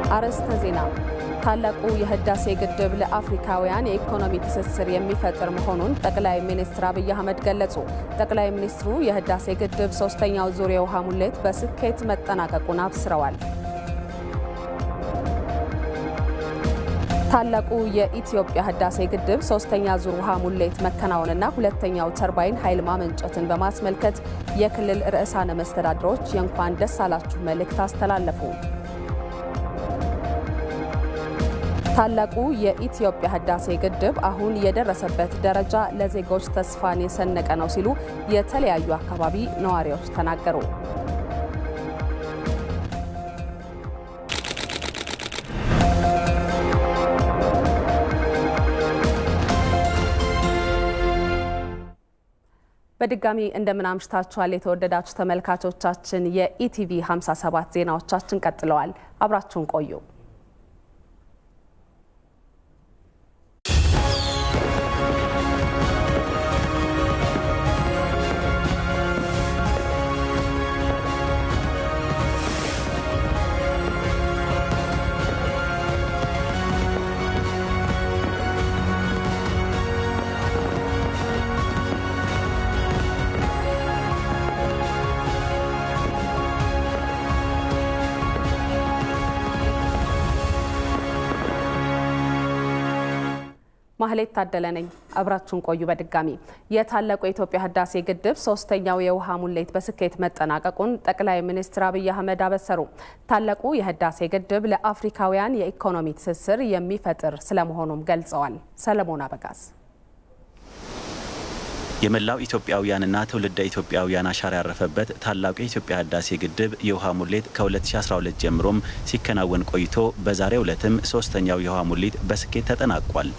አርዕስተ ዜና። ታላቁ የህዳሴ ግድብ ለአፍሪካውያን የኢኮኖሚ ትስስር የሚፈጥር መሆኑን ጠቅላይ ሚኒስትር አብይ አህመድ ገለጹ። ጠቅላይ ሚኒስትሩ የህዳሴ ግድብ ሶስተኛው ዙር የውሃ ሙሌት በስኬት መጠናቀቁን አብስረዋል። ታላቁ የኢትዮጵያ ህዳሴ ግድብ ሶስተኛ ዙር ውሃ ሙሌት መከናወንና ሁለተኛው ተርባይን ኃይል ማመንጨትን በማስመልከት የክልል ርዕሳነ መስተዳድሮች የእንኳን ደስ አላችሁ መልእክት አስተላለፉ። ታላቁ የኢትዮጵያ ህዳሴ ግድብ አሁን የደረሰበት ደረጃ ለዜጎች ተስፋን የሰነቀ ነው ሲሉ የተለያዩ አካባቢ ነዋሪዎች ተናገሩ። በድጋሚ እንደምን አምሽታችኋል የተወደዳችሁ ተመልካቾቻችን። የኢቲቪ 57 ዜናዎቻችን ቀጥለዋል። አብራችሁን ቆዩ። ማህሌት ታደለ ነኝ። አብራችሁን ቆዩ። በድጋሚ የታላቁ የኢትዮጵያ ህዳሴ ግድብ ሶስተኛው የውሃ ሙሌት በስኬት መጠናቀቁን ጠቅላይ ሚኒስትር አብይ አህመድ አበሰሩ። ታላቁ የህዳሴ ግድብ ለአፍሪካውያን የኢኮኖሚ ትስስር የሚፈጥር ስለመሆኑም ገልጸዋል። ሰለሞን አበጋዝ የመላው ኢትዮጵያውያንና ትውልደ ኢትዮጵያውያን አሻራ ያረፈበት ታላቁ የኢትዮጵያ ህዳሴ ግድብ የውሃ ሙሌት ከ2012 ጀምሮም ሲከናወን ቆይቶ በዛሬው ዕለትም ሶስተኛው የውሃ ሙሌት በስኬት ተጠናቋል።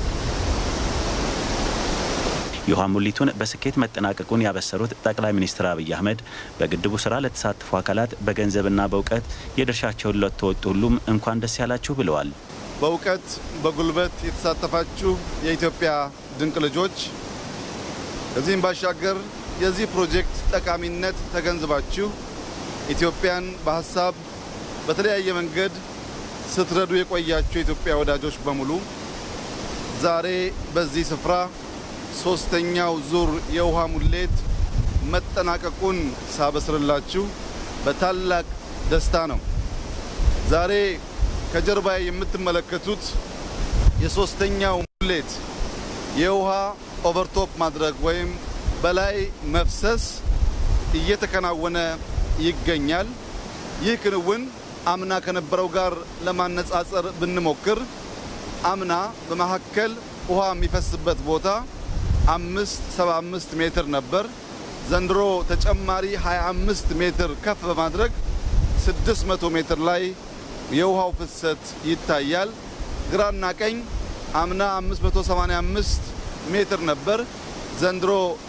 የውሃ ሙሊቱን በስኬት መጠናቀቁን ያበሰሩት ጠቅላይ ሚኒስትር አብይ አህመድ በግድቡ ስራ ለተሳተፉ አካላት በገንዘብና በእውቀት የድርሻቸውን ለተወጡ ሁሉም እንኳን ደስ ያላችሁ ብለዋል። በእውቀት በጉልበት የተሳተፋችሁ የኢትዮጵያ ድንቅ ልጆች ከዚህም ባሻገር የዚህ ፕሮጀክት ጠቃሚነት ተገንዝባችሁ ኢትዮጵያን በሀሳብ በተለያየ መንገድ ስትረዱ የቆያችሁ የኢትዮጵያ ወዳጆች በሙሉ ዛሬ በዚህ ስፍራ ሶስተኛው ዙር የውሃ ሙሌት መጠናቀቁን ሳበስርላችሁ በታላቅ ደስታ ነው። ዛሬ ከጀርባ የምትመለከቱት የሶስተኛው ሙሌት የውሃ ኦቨርቶፕ ማድረግ ወይም በላይ መፍሰስ እየተከናወነ ይገኛል። ይህ ክንውን አምና ከነበረው ጋር ለማነጻጸር ብንሞክር አምና በመካከል ውሃ የሚፈስበት ቦታ አምስት ሰባ አምስት ሜትር ነበር። ዘንድሮ ተጨማሪ 25 ሜትር ከፍ በማድረግ 600 ሜትር ላይ የውሃው ፍሰት ይታያል። ግራና ቀኝ አምና 585 ሜትር ነበር። ዘንድሮ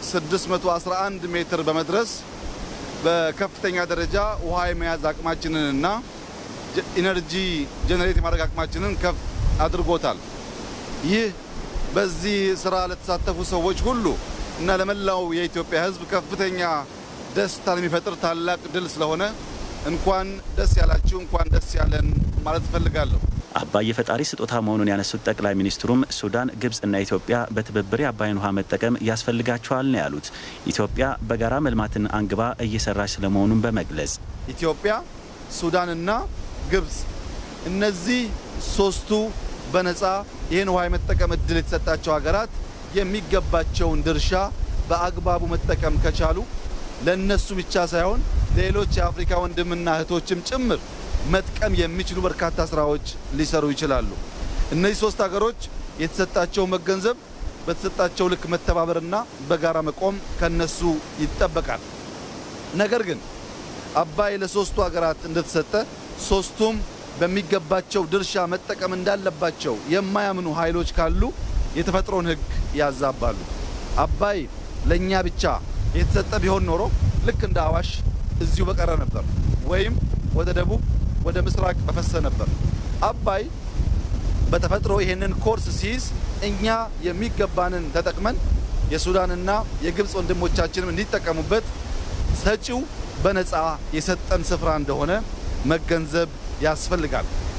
611 ሜትር በመድረስ በከፍተኛ ደረጃ ውሃ የመያዝ አቅማችንንና ኢነርጂ ጄኔሬት የማድረግ አቅማችንን ከፍ አድርጎታል። ይህ በዚህ ስራ ለተሳተፉ ሰዎች ሁሉ እና ለመላው የኢትዮጵያ ሕዝብ ከፍተኛ ደስታን የሚፈጥር ታላቅ ድል ስለሆነ እንኳን ደስ ያላችሁ፣ እንኳን ደስ ያለን ማለት እፈልጋለሁ። አባይ የፈጣሪ ስጦታ መሆኑን ያነሱት ጠቅላይ ሚኒስትሩም ሱዳን፣ ግብጽና ኢትዮጵያ በትብብር የአባይን ውሃ መጠቀም ያስፈልጋቸዋል ነው ያሉት። ኢትዮጵያ በጋራ መልማትን አንግባ እየሰራች ስለመሆኑን በመግለጽ ኢትዮጵያ፣ ሱዳንና ግብጽ እነዚህ ሶስቱ በነፃ ይህን ውሃ የመጠቀም እድል የተሰጣቸው ሀገራት የሚገባቸውን ድርሻ በአግባቡ መጠቀም ከቻሉ ለእነሱ ብቻ ሳይሆን ሌሎች የአፍሪካ ወንድምና እህቶችም ጭምር መጥቀም የሚችሉ በርካታ ስራዎች ሊሰሩ ይችላሉ። እነዚህ ሶስት ሀገሮች የተሰጣቸው መገንዘብ፣ በተሰጣቸው ልክ መተባበርና በጋራ መቆም ከነሱ ይጠበቃል። ነገር ግን አባይ ለሶስቱ ሀገራት እንደተሰጠ ሶስቱም በሚገባቸው ድርሻ መጠቀም እንዳለባቸው የማያምኑ ኃይሎች ካሉ የተፈጥሮን ሕግ ያዛባሉ። አባይ ለእኛ ብቻ የተሰጠ ቢሆን ኖሮ ልክ እንደ አዋሽ እዚሁ በቀረ ነበር፣ ወይም ወደ ደቡብ ወደ ምስራቅ በፈሰ ነበር። አባይ በተፈጥሮ ይህንን ኮርስ ሲይዝ እኛ የሚገባንን ተጠቅመን የሱዳንና የግብፅ ወንድሞቻችንም እንዲጠቀሙበት ሰጪው በነፃ የሰጠን ስፍራ እንደሆነ መገንዘብ ያስፈልጋል።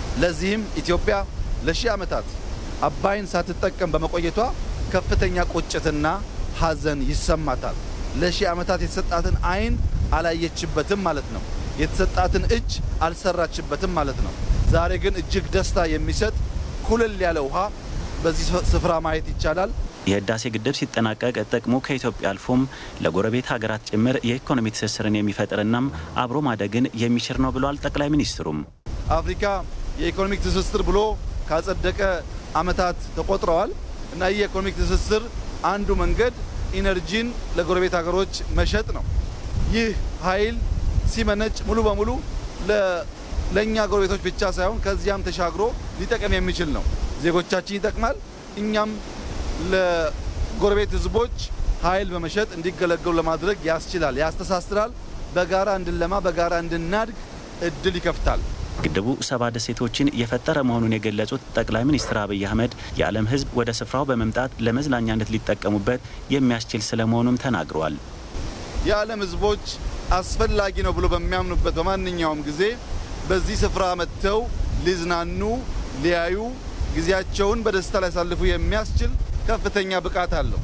ለዚህም ኢትዮጵያ ለሺህ ዓመታት አባይን ሳትጠቀም በመቆየቷ ከፍተኛ ቁጭትና ሐዘን ይሰማታል። ለሺህ ዓመታት የተሰጣትን ዓይን አላየችበትም ማለት ነው። የተሰጣትን እጅ አልሰራችበትም ማለት ነው። ዛሬ ግን እጅግ ደስታ የሚሰጥ ኩልል ያለ ውሃ በዚህ ስፍራ ማየት ይቻላል። የህዳሴ ግድብ ሲጠናቀቅ ጥቅሙ ከኢትዮጵያ አልፎም ለጎረቤት ሀገራት ጭምር የኢኮኖሚ ትስስርን የሚፈጥርናም አብሮ ማደግን የሚችር ነው ብለዋል ጠቅላይ ሚኒስትሩም። አፍሪካ የኢኮኖሚክ ትስስር ብሎ ካጸደቀ ዓመታት ተቆጥረዋል እና ይህ የኢኮኖሚክ ትስስር አንዱ መንገድ ኢነርጂን ለጎረቤት ሀገሮች መሸጥ ነው። ይህ ኃይል ሲመነጭ ሙሉ በሙሉ ለእኛ ጎረቤቶች ብቻ ሳይሆን ከዚያም ተሻግሮ ሊጠቀም የሚችል ነው። ዜጎቻችን ይጠቅማል። እኛም ለጎረቤት ህዝቦች ኃይል በመሸጥ እንዲገለገሉ ለማድረግ ያስችላል፣ ያስተሳስራል። በጋራ እንድንለማ፣ በጋራ እንድናድግ እድል ይከፍታል። ግድቡ ሰባ ደሴቶችን የፈጠረ መሆኑን የገለጹት ጠቅላይ ሚኒስትር አብይ አህመድ የዓለም ህዝብ ወደ ስፍራው በመምጣት ለመዝናኛነት ሊጠቀሙበት የሚያስችል ስለመሆኑም ተናግረዋል። የዓለም ህዝቦች አስፈላጊ ነው ብሎ በሚያምኑበት በማንኛውም ጊዜ በዚህ ስፍራ መጥተው ሊዝናኑ፣ ሊያዩ፣ ጊዜያቸውን በደስታ ሊያሳልፉ የሚያስችል ከፍተኛ ብቃት አለው።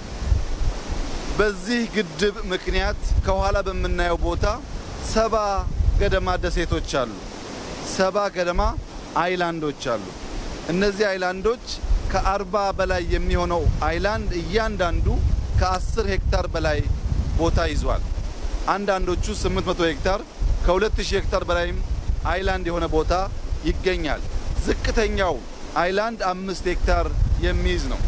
በዚህ ግድብ ምክንያት ከኋላ በምናየው ቦታ ሰባ ገደማ ደሴቶች አሉ። ሰባ ገደማ አይላንዶች አሉ። እነዚህ አይላንዶች ከአርባ በላይ የሚሆነው አይላንድ እያንዳንዱ ከአስር ሄክታር በላይ ቦታ ይዟል። አንዳንዶቹ 800 ሄክታር ከ2000 ሄክታር በላይም አይላንድ የሆነ ቦታ ይገኛል። ዝቅተኛው አይላንድ አምስት ሄክታር የሚይዝ ነው።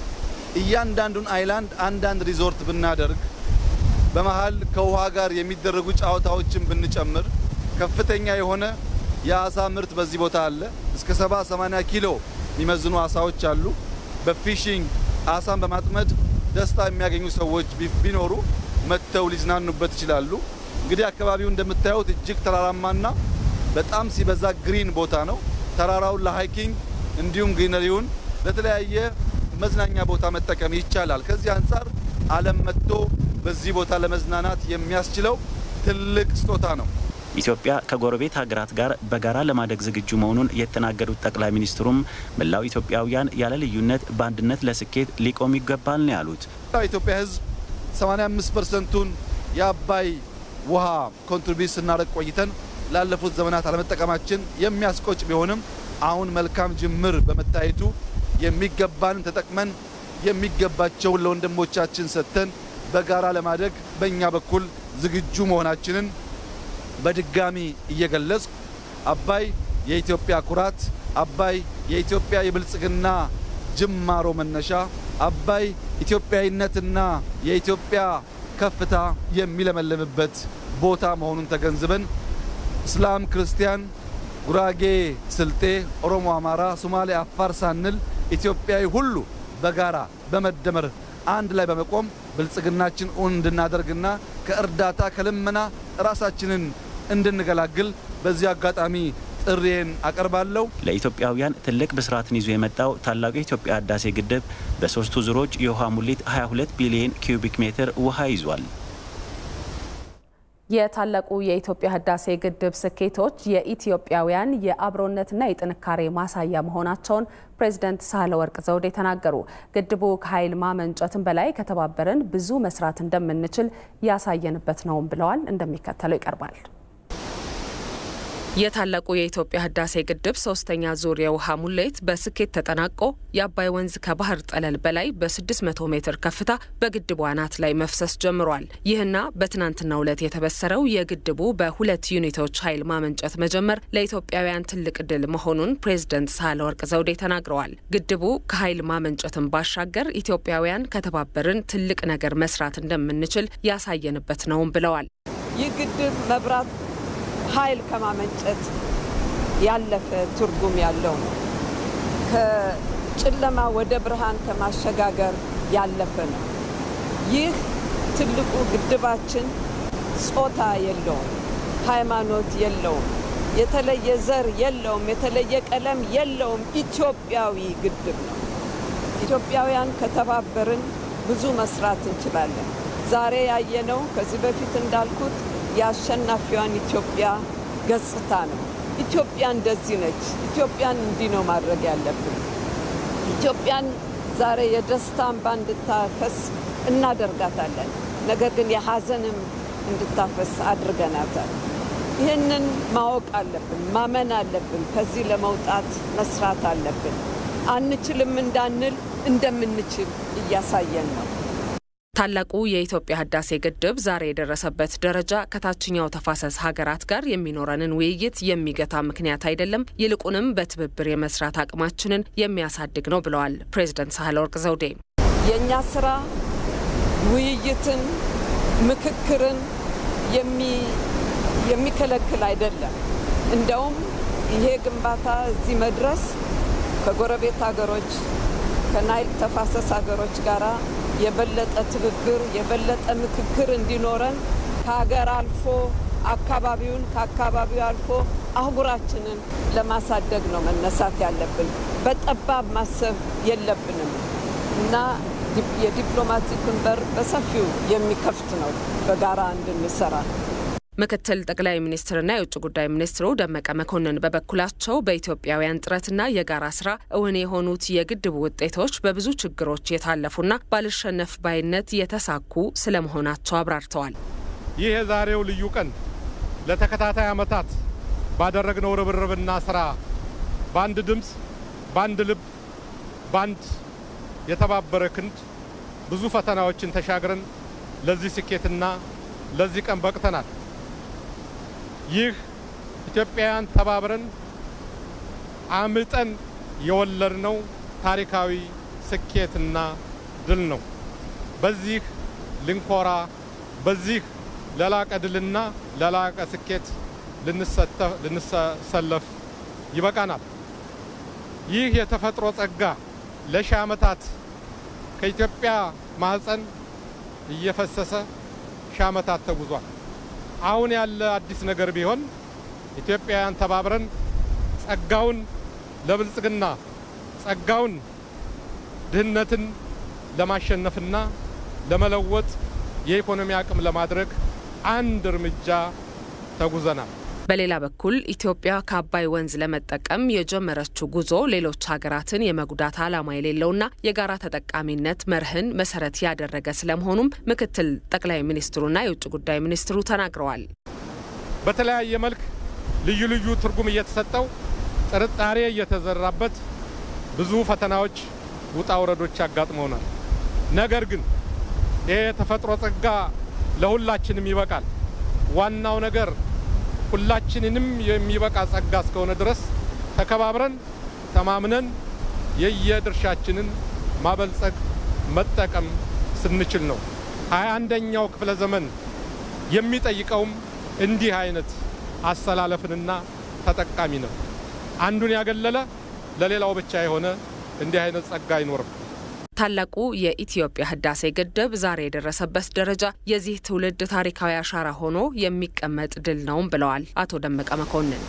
እያንዳንዱን አይላንድ አንዳንድ ሪዞርት ብናደርግ በመሃል ከውሃ ጋር የሚደረጉ ጨዋታዎችን ብንጨምር ከፍተኛ የሆነ የአሳ ምርት በዚህ ቦታ አለ። እስከ 70 80 ኪሎ የሚመዝኑ አሳዎች አሉ። በፊሽንግ አሳን በማጥመድ ደስታ የሚያገኙ ሰዎች ቢኖሩ መጥተው ሊዝናኑበት ይችላሉ። እንግዲህ አካባቢው እንደምታዩት እጅግ ተራራማና በጣም ሲበዛ ግሪን ቦታ ነው። ተራራውን ለሃይኪንግ እንዲሁም ግሪነሪውን ለተለያየ መዝናኛ ቦታ መጠቀም ይቻላል። ከዚህ አንጻር ዓለም መጥቶ በዚህ ቦታ ለመዝናናት የሚያስችለው ትልቅ ስጦታ ነው። ኢትዮጵያ ከጎረቤት ሀገራት ጋር በጋራ ለማደግ ዝግጁ መሆኑን የተናገሩት ጠቅላይ ሚኒስትሩም መላው ኢትዮጵያውያን ያለ ልዩነት በአንድነት ለስኬት ሊቆም ይገባል ነው ያሉት። ኢትዮጵያ ሕዝብ 85 ፐርሰንቱን የአባይ ውሃ ኮንትሪቢዩት ስናደርግ ቆይተን ላለፉት ዘመናት አለመጠቀማችን የሚያስቆጭ ቢሆንም አሁን መልካም ጅምር በመታየቱ የሚገባንን ተጠቅመን የሚገባቸውን ለወንድሞቻችን ሰጥተን በጋራ ለማደግ በእኛ በኩል ዝግጁ መሆናችንን በድጋሚ እየገለጽኩ አባይ የኢትዮጵያ ኩራት፣ አባይ የኢትዮጵያ የብልጽግና ጅማሮ መነሻ፣ አባይ ኢትዮጵያዊነትና የኢትዮጵያ ከፍታ የሚለመልምበት ቦታ መሆኑን ተገንዝበን እስላም፣ ክርስቲያን፣ ጉራጌ፣ ስልጤ፣ ኦሮሞ፣ አማራ፣ ሶማሌ፣ አፋር ሳንል ኢትዮጵያዊ ሁሉ በጋራ በመደመር አንድ ላይ በመቆም ብልጽግናችን እውን እንድናደርግና ከእርዳታ ከልመና ራሳችንን እንድንገላግል በዚህ አጋጣሚ ጥሪዬን አቀርባለሁ። ለኢትዮጵያውያን ትልቅ ብስራትን ይዞ የመጣው ታላቁ የኢትዮጵያ ህዳሴ ግድብ በሶስቱ ዙሮች የውሃ ሙሊት 22 ቢሊዮን ኪዩቢክ ሜትር ውሃ ይዟል። የታላቁ የኢትዮጵያ ህዳሴ ግድብ ስኬቶች የኢትዮጵያውያን የአብሮነትና የጥንካሬ ማሳያ መሆናቸውን ፕሬዚደንት ሳህለወርቅ ዘውዴ ተናገሩ። ግድቡ ከኃይል ማመንጨትን በላይ ከተባበርን ብዙ መስራት እንደምንችል ያሳየንበት ነውም ብለዋል። እንደሚከተለው ይቀርባል። የታላቁ የኢትዮጵያ ህዳሴ ግድብ ሶስተኛ ዙር የውሃ ሙሌት በስኬት ተጠናቆ የአባይ ወንዝ ከባህር ጠለል በላይ በ600 ሜትር ከፍታ በግድቡ አናት ላይ መፍሰስ ጀምሯል። ይህና በትናንትናው ዕለት የተበሰረው የግድቡ በሁለት ዩኒቶች ኃይል ማመንጨት መጀመር ለኢትዮጵያውያን ትልቅ ድል መሆኑን ፕሬዝደንት ሳህለወርቅ ዘውዴ ተናግረዋል። ግድቡ ከኃይል ማመንጨትን ባሻገር ኢትዮጵያውያን ከተባበርን ትልቅ ነገር መስራት እንደምንችል ያሳየንበት ነውም ብለዋል። ይህ ግድብ መብራት ኃይል ከማመንጨት ያለፈ ትርጉም ያለው ነው። ከጨለማ ወደ ብርሃን ከማሸጋገር ያለፈ ነው። ይህ ትልቁ ግድባችን ጾታ የለውም፣ ሃይማኖት የለውም፣ የተለየ ዘር የለውም፣ የተለየ ቀለም የለውም። ኢትዮጵያዊ ግድብ ነው። ኢትዮጵያውያን ከተባበርን ብዙ መስራት እንችላለን። ዛሬ ያየነው ከዚህ በፊት እንዳልኩት የአሸናፊዋን ኢትዮጵያ ገጽታ ነው። ኢትዮጵያ እንደዚህ ነች፣ ኢትዮጵያን እንዲህ ነው ማድረግ ያለብን፣ ኢትዮጵያን ዛሬ የደስታ እንባ እንድታፈስ እናደርጋታለን። ነገር ግን የሐዘንም እንድታፈስ አድርገናታል። ይህንን ማወቅ አለብን፣ ማመን አለብን። ከዚህ ለመውጣት መስራት አለብን። አንችልም እንዳንል እንደምንችል እያሳየን ነው። ታላቁ የኢትዮጵያ ህዳሴ ግድብ ዛሬ የደረሰበት ደረጃ ከታችኛው ተፋሰስ ሀገራት ጋር የሚኖረንን ውይይት የሚገታ ምክንያት አይደለም፣ ይልቁንም በትብብር የመስራት አቅማችንን የሚያሳድግ ነው ብለዋል ፕሬዝደንት ሳህለወርቅ ዘውዴ። የእኛ ስራ ውይይትን፣ ምክክርን የሚከለክል አይደለም። እንደውም ይሄ ግንባታ እዚህ መድረስ ከጎረቤት ሀገሮች ከናይል ተፋሰስ ሀገሮች ጋር የበለጠ ትብብር የበለጠ ምክክር እንዲኖረን ከሀገር አልፎ አካባቢውን ከአካባቢው አልፎ አህጉራችንን ለማሳደግ ነው መነሳት ያለብን። በጠባብ ማሰብ የለብንም እና የዲፕሎማቲክን በር በሰፊው የሚከፍት ነው በጋራ እንድንሰራ። ምክትል ጠቅላይ ሚኒስትርና የውጭ ጉዳይ ሚኒስትሩ ደመቀ መኮንን በበኩላቸው በኢትዮጵያውያን ጥረትና የጋራ ስራ እውን የሆኑት የግድቡ ውጤቶች በብዙ ችግሮች የታለፉና ባልሸነፍ ባይነት የተሳኩ ስለመሆናቸው አብራርተዋል። ይህ የዛሬው ልዩ ቀን ለተከታታይ ዓመታት ባደረግነው ርብርብና ስራ በአንድ ድምፅ፣ በአንድ ልብ፣ በአንድ የተባበረ ክንድ ብዙ ፈተናዎችን ተሻግረን ለዚህ ስኬትና ለዚህ ቀን በቅተናል። ይህ ኢትዮጵያውያን ተባብረን አምጠን የወለድነው ታሪካዊ ስኬትና ድል ነው። በዚህ ልንኮራ፣ በዚህ ለላቀ ድልና ለላቀ ስኬት ልንሰለፍ ይበቃናል። ይህ የተፈጥሮ ጸጋ ለሺህ ዓመታት ከኢትዮጵያ ማህፀን እየፈሰሰ ሺህ ዓመታት ተጉዟል። አሁን ያለ አዲስ ነገር ቢሆን ኢትዮጵያውያን ተባብረን ጸጋውን ለብልጽግና ጸጋውን ድህነትን ለማሸነፍና ለመለወጥ የኢኮኖሚ አቅም ለማድረግ አንድ እርምጃ ተጉዘናል። በሌላ በኩል ኢትዮጵያ ከአባይ ወንዝ ለመጠቀም የጀመረችው ጉዞ ሌሎች ሀገራትን የመጉዳት ዓላማ የሌለውና የጋራ ተጠቃሚነት መርህን መሰረት ያደረገ ስለመሆኑም ምክትል ጠቅላይ ሚኒስትሩና የውጭ ጉዳይ ሚኒስትሩ ተናግረዋል። በተለያየ መልክ ልዩ ልዩ ትርጉም እየተሰጠው ጥርጣሬ እየተዘራበት ብዙ ፈተናዎች፣ ውጣ ውረዶች ያጋጥመውናል። ነገር ግን ይሄ የተፈጥሮ ጸጋ ለሁላችንም ይበቃል። ዋናው ነገር ሁላችንንም የሚበቃ ጸጋ እስከሆነ ድረስ ተከባብረን ተማምነን የየድርሻችንን ማበልጸግ መጠቀም ስንችል ነው። ሀያ አንደኛው ክፍለ ዘመን የሚጠይቀውም እንዲህ አይነት አሰላለፍንና ተጠቃሚ ነው። አንዱን ያገለለ ለሌላው ብቻ የሆነ እንዲህ አይነት ጸጋ አይኖርም። ታላቁ የኢትዮጵያ ህዳሴ ግድብ ዛሬ የደረሰበት ደረጃ የዚህ ትውልድ ታሪካዊ አሻራ ሆኖ የሚቀመጥ ድል ነውም ብለዋል አቶ ደመቀ መኮንን።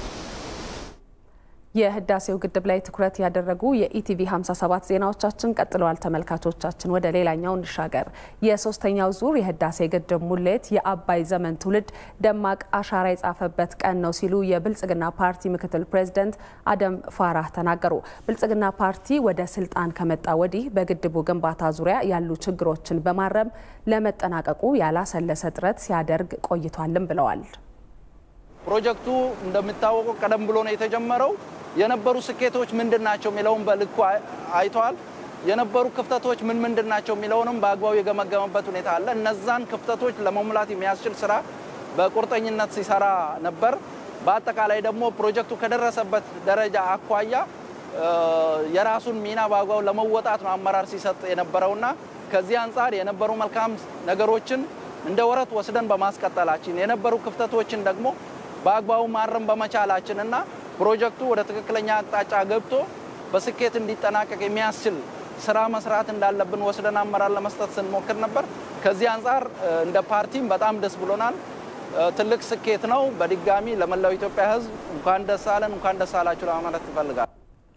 የህዳሴው ግድብ ላይ ትኩረት ያደረጉ የኢቲቪ 57 ዜናዎቻችን ቀጥለዋል። ተመልካቾቻችን ወደ ሌላኛው እንሻገር። የሶስተኛው ዙር የህዳሴ ግድብ ሙሌት የአባይ ዘመን ትውልድ ደማቅ አሻራ የጻፈበት ቀን ነው ሲሉ የብልጽግና ፓርቲ ምክትል ፕሬዝደንት አደም ፋራህ ተናገሩ። ብልጽግና ፓርቲ ወደ ስልጣን ከመጣ ወዲህ በግድቡ ግንባታ ዙሪያ ያሉ ችግሮችን በማረም ለመጠናቀቁ ያላሰለሰ ጥረት ሲያደርግ ቆይቷልም ብለዋል። ፕሮጀክቱ እንደሚታወቀው ቀደም ብሎ ነው የተጀመረው። የነበሩ ስኬቶች ምንድን ናቸው የሚለውን በልኩ አይተዋል። የነበሩ ክፍተቶች ምን ምንድን ናቸው የሚለውንም በአግባቡ የገመገመበት ሁኔታ አለ። እነዛን ክፍተቶች ለመሙላት የሚያስችል ስራ በቁርጠኝነት ሲሰራ ነበር። በአጠቃላይ ደግሞ ፕሮጀክቱ ከደረሰበት ደረጃ አኳያ የራሱን ሚና በአግባቡ ለመወጣት ነው አመራር ሲሰጥ የነበረውና ከዚህ አንጻር የነበሩ መልካም ነገሮችን እንደ ወረት ወስደን በማስቀጠላችን የነበሩ ክፍተቶችን ደግሞ በአግባቡ ማረም በመቻላችን እና ፕሮጀክቱ ወደ ትክክለኛ አቅጣጫ ገብቶ በስኬት እንዲጠናቀቅ የሚያስችል ስራ መስራት እንዳለብን ወስደን አመራር ለመስጠት ስንሞክር ነበር። ከዚህ አንጻር እንደ ፓርቲም በጣም ደስ ብሎናል። ትልቅ ስኬት ነው። በድጋሚ ለመላው ኢትዮጵያ ሕዝብ እንኳን ደስ አለን፣ እንኳን ደስ አላችሁ ለማለት ይፈልጋል።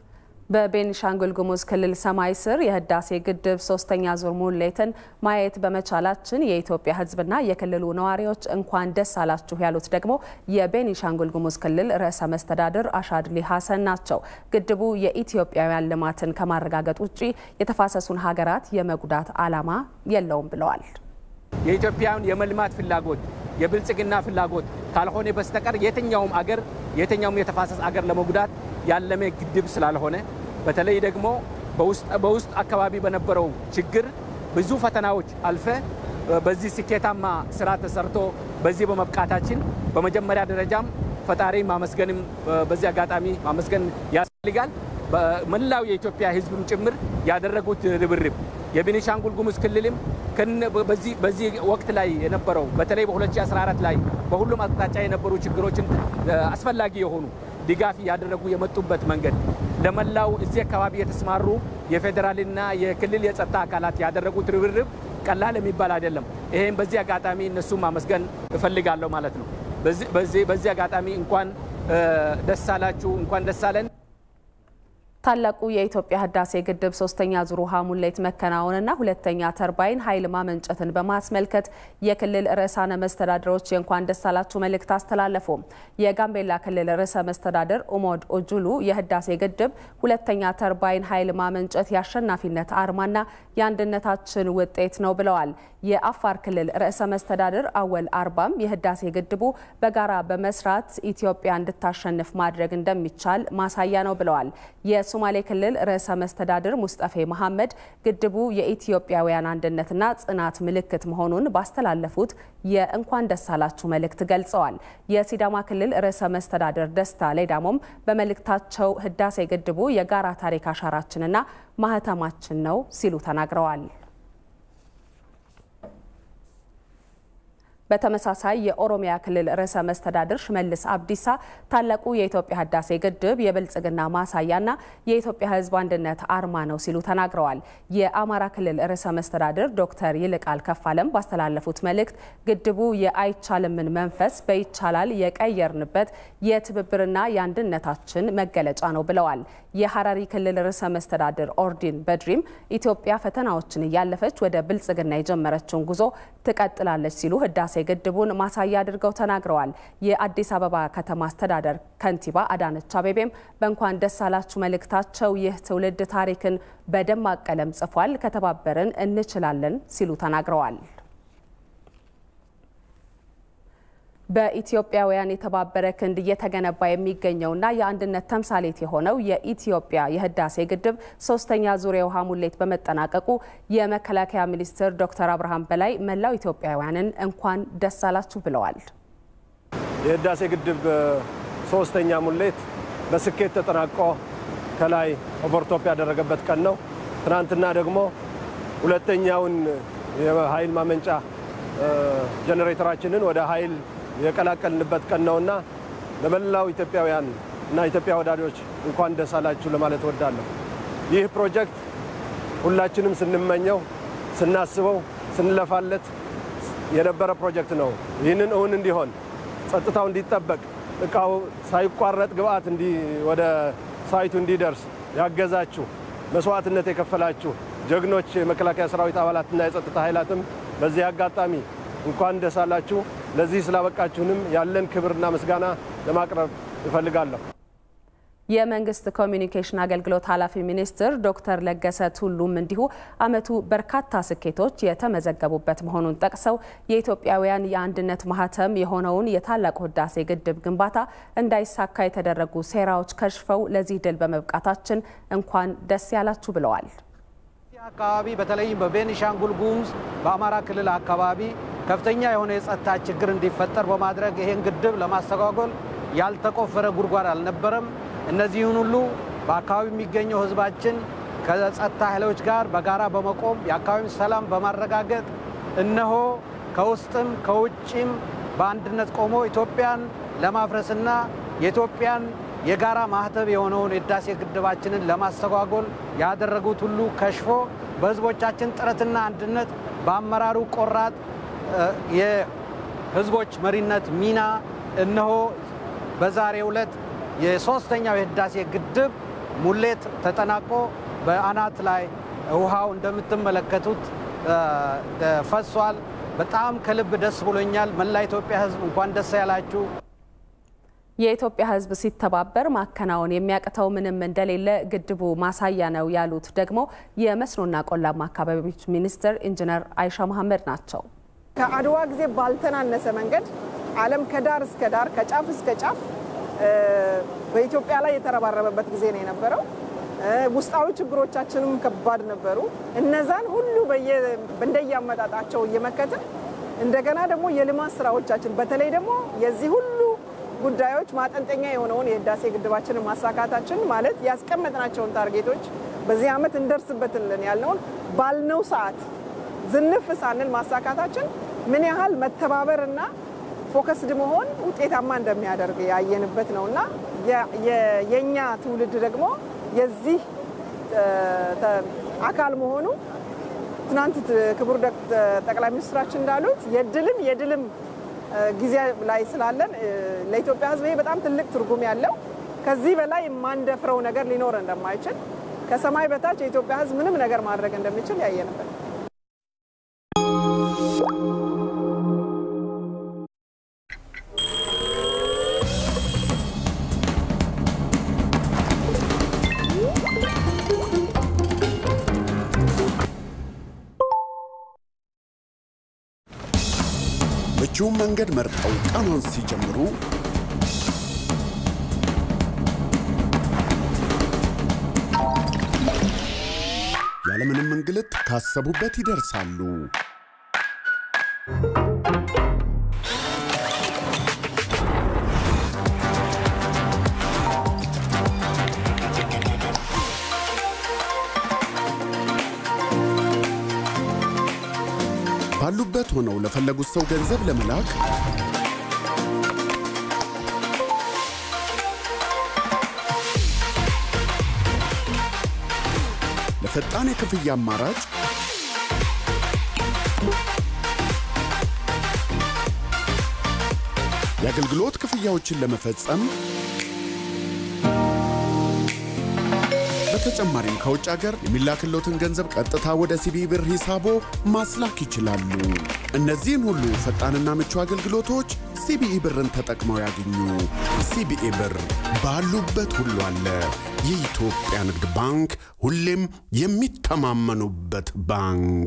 በቤኒሻንጉል ጉሙዝ ክልል ሰማይ ስር የህዳሴ ግድብ ሶስተኛ ዙር ሙሌትን ማየት በመቻላችን የኢትዮጵያ ሕዝብና የክልሉ ነዋሪዎች እንኳን ደስ አላችሁ ያሉት ደግሞ የቤኒሻንጉል ጉሙዝ ክልል ርዕሰ መስተዳድር አሻድሊ ሀሰን ናቸው። ግድቡ የኢትዮጵያውያን ልማትን ከማረጋገጥ ውጭ የተፋሰሱን ሀገራት የመጉዳት ዓላማ የለውም ብለዋል። የኢትዮጵያን የመልማት ፍላጎት የብልጽግና ፍላጎት ካልሆነ በስተቀር የትኛውም አገር የትኛውም የተፋሰስ አገር ለመጉዳት ያለመ ግድብ ስላልሆነ በተለይ ደግሞ በውስጥ አካባቢ በነበረው ችግር ብዙ ፈተናዎች አልፈ በዚህ ስኬታማ ስራ ተሰርቶ በዚህ በመብቃታችን በመጀመሪያ ደረጃም ፈጣሪ ማመስገንም በዚህ አጋጣሚ ማመስገን ያስፈልጋል። በመላው የኢትዮጵያ ሕዝብም ጭምር ያደረጉት ርብርብ የቤኒሻንጉል ጉሙዝ ክልልም በዚህ ወቅት ላይ የነበረው በተለይ በ2014 ላይ በሁሉም አቅጣጫ የነበሩ ችግሮችን አስፈላጊ የሆኑ ድጋፍ እያደረጉ የመጡበት መንገድ ለመላው እዚህ አካባቢ የተሰማሩ የፌዴራልና የክልል የጸጥታ አካላት ያደረጉት ርብርብ ቀላል የሚባል አይደለም። ይሄም በዚህ አጋጣሚ እነሱም ማመስገን እፈልጋለሁ ማለት ነው። በዚህ አጋጣሚ እንኳን ደስ አላችሁ፣ እንኳን ደስ አለን። ታላቁ የኢትዮጵያ ህዳሴ ግድብ ሶስተኛ ዙር ውሃ ሙሌት መከናወንና ሁለተኛ ተርባይን ኃይል ማመንጨትን በማስመልከት የክልል ርዕሳነ መስተዳድሮች የእንኳን ደስ አላችሁ መልእክት አስተላለፉ። የጋምቤላ ክልል ርዕሰ መስተዳድር ኡሞድ ኦጁሉ የህዳሴ ግድብ ሁለተኛ ተርባይን ኃይል ማመንጨት የአሸናፊነት አርማና የአንድነታችን ውጤት ነው ብለዋል። የአፋር ክልል ርዕሰ መስተዳድር አወል አርባም የህዳሴ ግድቡ በጋራ በመስራት ኢትዮጵያ እንድታሸንፍ ማድረግ እንደሚቻል ማሳያ ነው ብለዋል። የሶማሌ ክልል ርዕሰ መስተዳድር ሙስጠፌ መሐመድ ግድቡ የኢትዮጵያውያን አንድነትና ጽናት ምልክት መሆኑን ባስተላለፉት የእንኳን ደስ አላችሁ መልእክት ገልጸዋል። የሲዳማ ክልል ርዕሰ መስተዳድር ደስታ ሌዳሞም በመልእክታቸው ህዳሴ ግድቡ የጋራ ታሪክ አሻራችንና ማህተማችን ነው ሲሉ ተናግረዋል። በተመሳሳይ የኦሮሚያ ክልል ርዕሰ መስተዳድር ሽመልስ አብዲሳ ታላቁ የኢትዮጵያ ህዳሴ ግድብ የብልጽግና ማሳያና የኢትዮጵያ ሕዝብ አንድነት አርማ ነው ሲሉ ተናግረዋል። የአማራ ክልል ርዕሰ መስተዳድር ዶክተር ይልቃል ከፋለም ባስተላለፉት መልእክት ግድቡ የአይቻልምን መንፈስ በይቻላል የቀየርንበት የትብብርና የአንድነታችን መገለጫ ነው ብለዋል። የሐረሪ ክልል ርዕሰ መስተዳድር ኦርዲን በድሪም ኢትዮጵያ ፈተናዎችን እያለፈች ወደ ብልጽግና የጀመረችውን ጉዞ ትቀጥላለች ሲሉ ህዳሴ ግድቡን ማሳያ አድርገው ተናግረዋል። የአዲስ አበባ ከተማ አስተዳደር ከንቲባ አዳነች አቤቤም በእንኳን ደስ አላችሁ መልእክታቸው ይህ ትውልድ ታሪክን በደማቅ ቀለም ጽፏል፣ ከተባበርን እንችላለን ሲሉ ተናግረዋል። በኢትዮጵያውያን የተባበረ ክንድ እየተገነባ የሚገኘውና የአንድነት ተምሳሌት የሆነው የኢትዮጵያ የህዳሴ ግድብ ሶስተኛ ዙር የውሃ ሙሌት በመጠናቀቁ የመከላከያ ሚኒስትር ዶክተር አብርሃም በላይ መላው ኢትዮጵያውያንን እንኳን ደስ አላችሁ ብለዋል። የህዳሴ ግድብ ሶስተኛ ሙሌት በስኬት ተጠናቆ ከላይ ኦቨርቶፕ ያደረገበት ቀን ነው። ትናንትና ደግሞ ሁለተኛውን የኃይል ማመንጫ ጀኔሬተራችንን ወደ ኃይል የቀላቀልንበት ቀን ነውና ለመላው ኢትዮጵያውያን እና ኢትዮጵያ ወዳጆች እንኳን ደስ አላችሁ ለማለት እወዳለሁ። ይህ ፕሮጀክት ሁላችንም ስንመኘው፣ ስናስበው፣ ስንለፋለት የነበረ ፕሮጀክት ነው። ይህንን እውን እንዲሆን ጸጥታው እንዲጠበቅ እቃው ሳይቋረጥ ግብአት ወደ ሳይቱ እንዲደርስ ያገዛችሁ መስዋዕትነት የከፈላችሁ ጀግኖች የመከላከያ ሰራዊት አባላትና የጸጥታ ኃይላትም በዚህ አጋጣሚ እንኳን ደስ አላችሁ። ለዚህ ስላበቃችሁንም ያለን ክብርና ምስጋና ለማቅረብ እፈልጋለሁ። የመንግስት ኮሚኒኬሽን አገልግሎት ኃላፊ ሚኒስትር ዶክተር ለገሰ ቱሉም እንዲሁ ዓመቱ በርካታ ስኬቶች የተመዘገቡበት መሆኑን ጠቅሰው የኢትዮጵያውያን የአንድነት ማህተም የሆነውን የታላቁ ህዳሴ ግድብ ግንባታ እንዳይሳካ የተደረጉ ሴራዎች ከሽፈው ለዚህ ድል በመብቃታችን እንኳን ደስ ያላችሁ ብለዋል። አካባቢ በተለይም በቤኒሻንጉል ጉሙዝ በአማራ ክልል አካባቢ ከፍተኛ የሆነ የጸጥታ ችግር እንዲፈጠር በማድረግ ይህን ግድብ ለማስተጓጎል ያልተቆፈረ ጉድጓድ አልነበረም። እነዚህን ሁሉ በአካባቢ የሚገኘው ህዝባችን ከጸጥታ ኃይሎች ጋር በጋራ በመቆም የአካባቢውን ሰላም በማረጋገጥ እነሆ ከውስጥም ከውጭም በአንድነት ቆሞ ኢትዮጵያን ለማፍረስና የኢትዮጵያን የጋራ ማህተብ የሆነውን የህዳሴ ግድባችንን ለማስተጓጎል ያደረጉት ሁሉ ከሽፎ በህዝቦቻችን ጥረትና አንድነት በአመራሩ ቆራጥ የህዝቦች መሪነት ሚና እነሆ በዛሬው ዕለት የሶስተኛው የህዳሴ ግድብ ሙሌት ተጠናቆ በአናት ላይ ውሃው እንደምትመለከቱት ፈሷል። በጣም ከልብ ደስ ብሎኛል። መላ ኢትዮጵያ ሕዝብ እንኳን ደስ ያላችሁ። የኢትዮጵያ ሕዝብ ሲተባበር ማከናወን የሚያቅተው ምንም እንደሌለ ግድቡ ማሳያ ነው ያሉት ደግሞ የመስኖና ቆላማ አካባቢዎች ሚኒስትር ኢንጂነር አይሻ መሐመድ ናቸው። ከአድዋ ጊዜ ባልተናነሰ መንገድ ዓለም ከዳር እስከ ዳር ከጫፍ እስከ ጫፍ በኢትዮጵያ ላይ የተረባረበበት ጊዜ ነው የነበረው። ውስጣዊ ችግሮቻችንም ከባድ ነበሩ። እነዛን ሁሉ እንደየአመጣጣቸው እየመከትን እንደገና ደግሞ የልማት ስራዎቻችን በተለይ ደግሞ የዚህ ሁሉ ጉዳዮች ማጠንጠኛ የሆነውን የህዳሴ ግድባችንን ማሳካታችን ማለት ያስቀመጥናቸውን ታርጌቶች በዚህ ዓመት እንደርስበትልን ያልነውን ባልነው ሰዓት ዝንፍ ሳንል ማሳካታችን ምን ያህል መተባበርና ፎከስድ መሆን ውጤታማ እንደሚያደርግ ያየንበት ነው እና የእኛ ትውልድ ደግሞ የዚህ አካል መሆኑ ትናንት ክቡር ጠቅላይ ሚኒስትራችን እንዳሉት የድልም የድልም ጊዜ ላይ ስላለን ለኢትዮጵያ ሕዝብ ይሄ በጣም ትልቅ ትርጉም ያለው ከዚህ በላይ የማንደፍረው ነገር ሊኖር እንደማይችል ከሰማይ በታች የኢትዮጵያ ሕዝብ ምንም ነገር ማድረግ እንደሚችል ያየንበት ምቹውን መንገድ መርጠው ቀኑን ሲጀምሩ ያለምንም እንግልት ካሰቡበት ይደርሳሉ። ባሉበት ሆነው ለፈለጉት ሰው ገንዘብ ለመላክ ለፈጣን የክፍያ አማራጭ የአገልግሎት ክፍያዎችን ለመፈጸም በተጨማሪም ከውጭ ሀገር የሚላክሎትን ገንዘብ ቀጥታ ወደ ሲቢ ብር ሂሳቦ ማስላክ ይችላሉ። እነዚህን ሁሉ ፈጣንና ምቹ አገልግሎቶች ሲቢኢ ብርን ተጠቅመው ያገኙ። ሲቢኢ ብር ባሉበት ሁሉ አለ። የኢትዮጵያ ንግድ ባንክ ሁሌም የሚተማመኑበት ባንክ።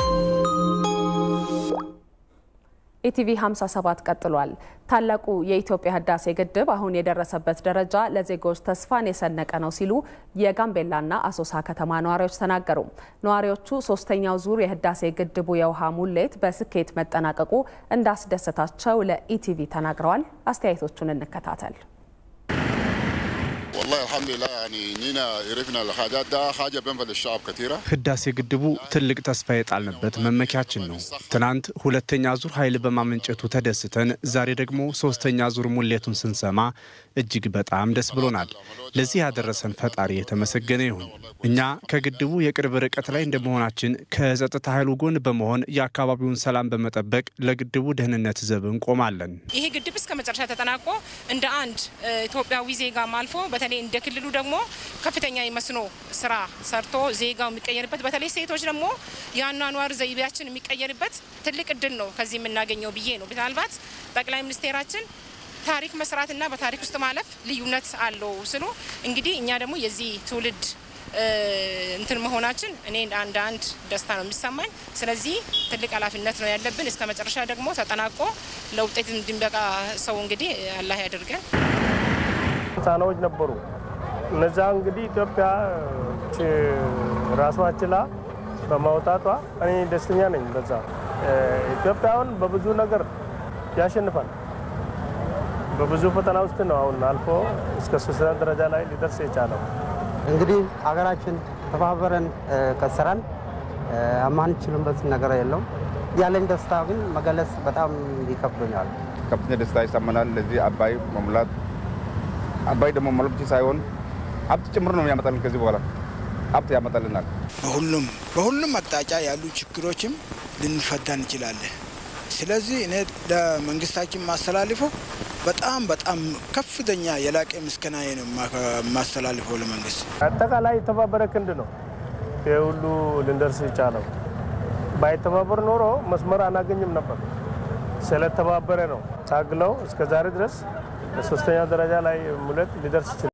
ኢቲቪ 57 ቀጥሏል። ታላቁ የኢትዮጵያ ህዳሴ ግድብ አሁን የደረሰበት ደረጃ ለዜጎች ተስፋን የሰነቀ ነው ሲሉ የጋምቤላና አሶሳ ከተማ ነዋሪዎች ተናገሩ። ነዋሪዎቹ ሶስተኛው ዙር የህዳሴ ግድቡ የውሃ ሙሌት በስኬት መጠናቀቁ እንዳስደሰታቸው ለኢቲቪ ተናግረዋል። አስተያየቶቹን እንከታተል። والله الحمد لله يعني نينا عرفنا الحاجات ده حاجه بينفع للشعب كثيره ህዳሴ ግድቡ ትልቅ ተስፋ የጣልንበት መመኪያችን ነው። ትናንት ሁለተኛ ዙር ኃይል በማመንጨቱ ተደስተን ዛሬ ደግሞ ሶስተኛ ዙር ሙሌቱን ስንሰማ እጅግ በጣም ደስ ብሎናል። ለዚህ ያደረሰን ፈጣሪ የተመሰገነ ይሁን። እኛ ከግድቡ የቅርብ ርቀት ላይ እንደመሆናችን ከጸጥታ ኃይሉ ጎን በመሆን የአካባቢውን ሰላም በመጠበቅ ለግድቡ ደህንነት ዘብ እንቆማለን። ይሄ ግድብ እስከ መጨረሻ ተጠናቆ እንደ አንድ ኢትዮጵያዊ ዜጋም አልፎ በተለይ እንደ ክልሉ ደግሞ ከፍተኛ የመስኖ ስራ ሰርቶ ዜጋው የሚቀየርበት በተለይ ሴቶች ደግሞ የአኗኗር ዘይቤያችን የሚቀየርበት ትልቅ እድል ነው ከዚህ የምናገኘው ብዬ ነው። ምናልባት ጠቅላይ ሚኒስቴራችን ታሪክ መስራትና በታሪክ ውስጥ ማለፍ ልዩነት አለው ስሉ እንግዲህ እኛ ደግሞ የዚህ ትውልድ እንትን መሆናችን እኔ አንድ አንድ ደስታ ነው የሚሰማኝ። ስለዚህ ትልቅ ኃላፊነት ነው ያለብን። እስከ መጨረሻ ደግሞ ተጠናቆ ለውጤት እንድንበቃ ሰው እንግዲህ አላህ ያደርገን። ጫናዎች ነበሩ። እነዛ እንግዲህ ኢትዮጵያ ራሷ ችላ በማውጣቷ እኔ ደስተኛ ነኝ። በዛ ኢትዮጵያውን በብዙ ነገር ያሸንፋል። በብዙ ፈተና ውስጥ ነው አሁን አልፎ እስከ ሶስተኛ ደረጃ ላይ ሊደርስ የቻለው። እንግዲህ ሀገራችን ተባበረን ከሰራን የማንችልበት ነገር የለውም። ያለኝ ደስታ ግን መገለጽ በጣም ይከብዶኛል። ከፍተኛ ደስታ ይሰማናል። ለዚህ አባይ መሙላት አባይ ደግሞ መሙላት ብቻ ሳይሆን ሀብት ጭምር ነው የሚያመጣልን። ከዚህ በኋላ ሀብት ያመጣልናል። በሁሉም በሁሉም አቅጣጫ ያሉ ችግሮችም ልንፈታ እንችላለን። ስለዚህ እኔ ለመንግስታችን ማስተላልፈው በጣም በጣም ከፍተኛ የላቀ ምስጋናዬ ነው የማስተላልፈው ለመንግስት። አጠቃላይ የተባበረ ክንድ ነው ይህ ሁሉ ልንደርስ የቻለው። ባይተባበር ኖሮ መስመር አናገኝም ነበር። ስለተባበረ ነው ታግለው እስከ ዛሬ ድረስ በሶስተኛ ደረጃ ላይ ሙሌት ሊደርስ ይችላል።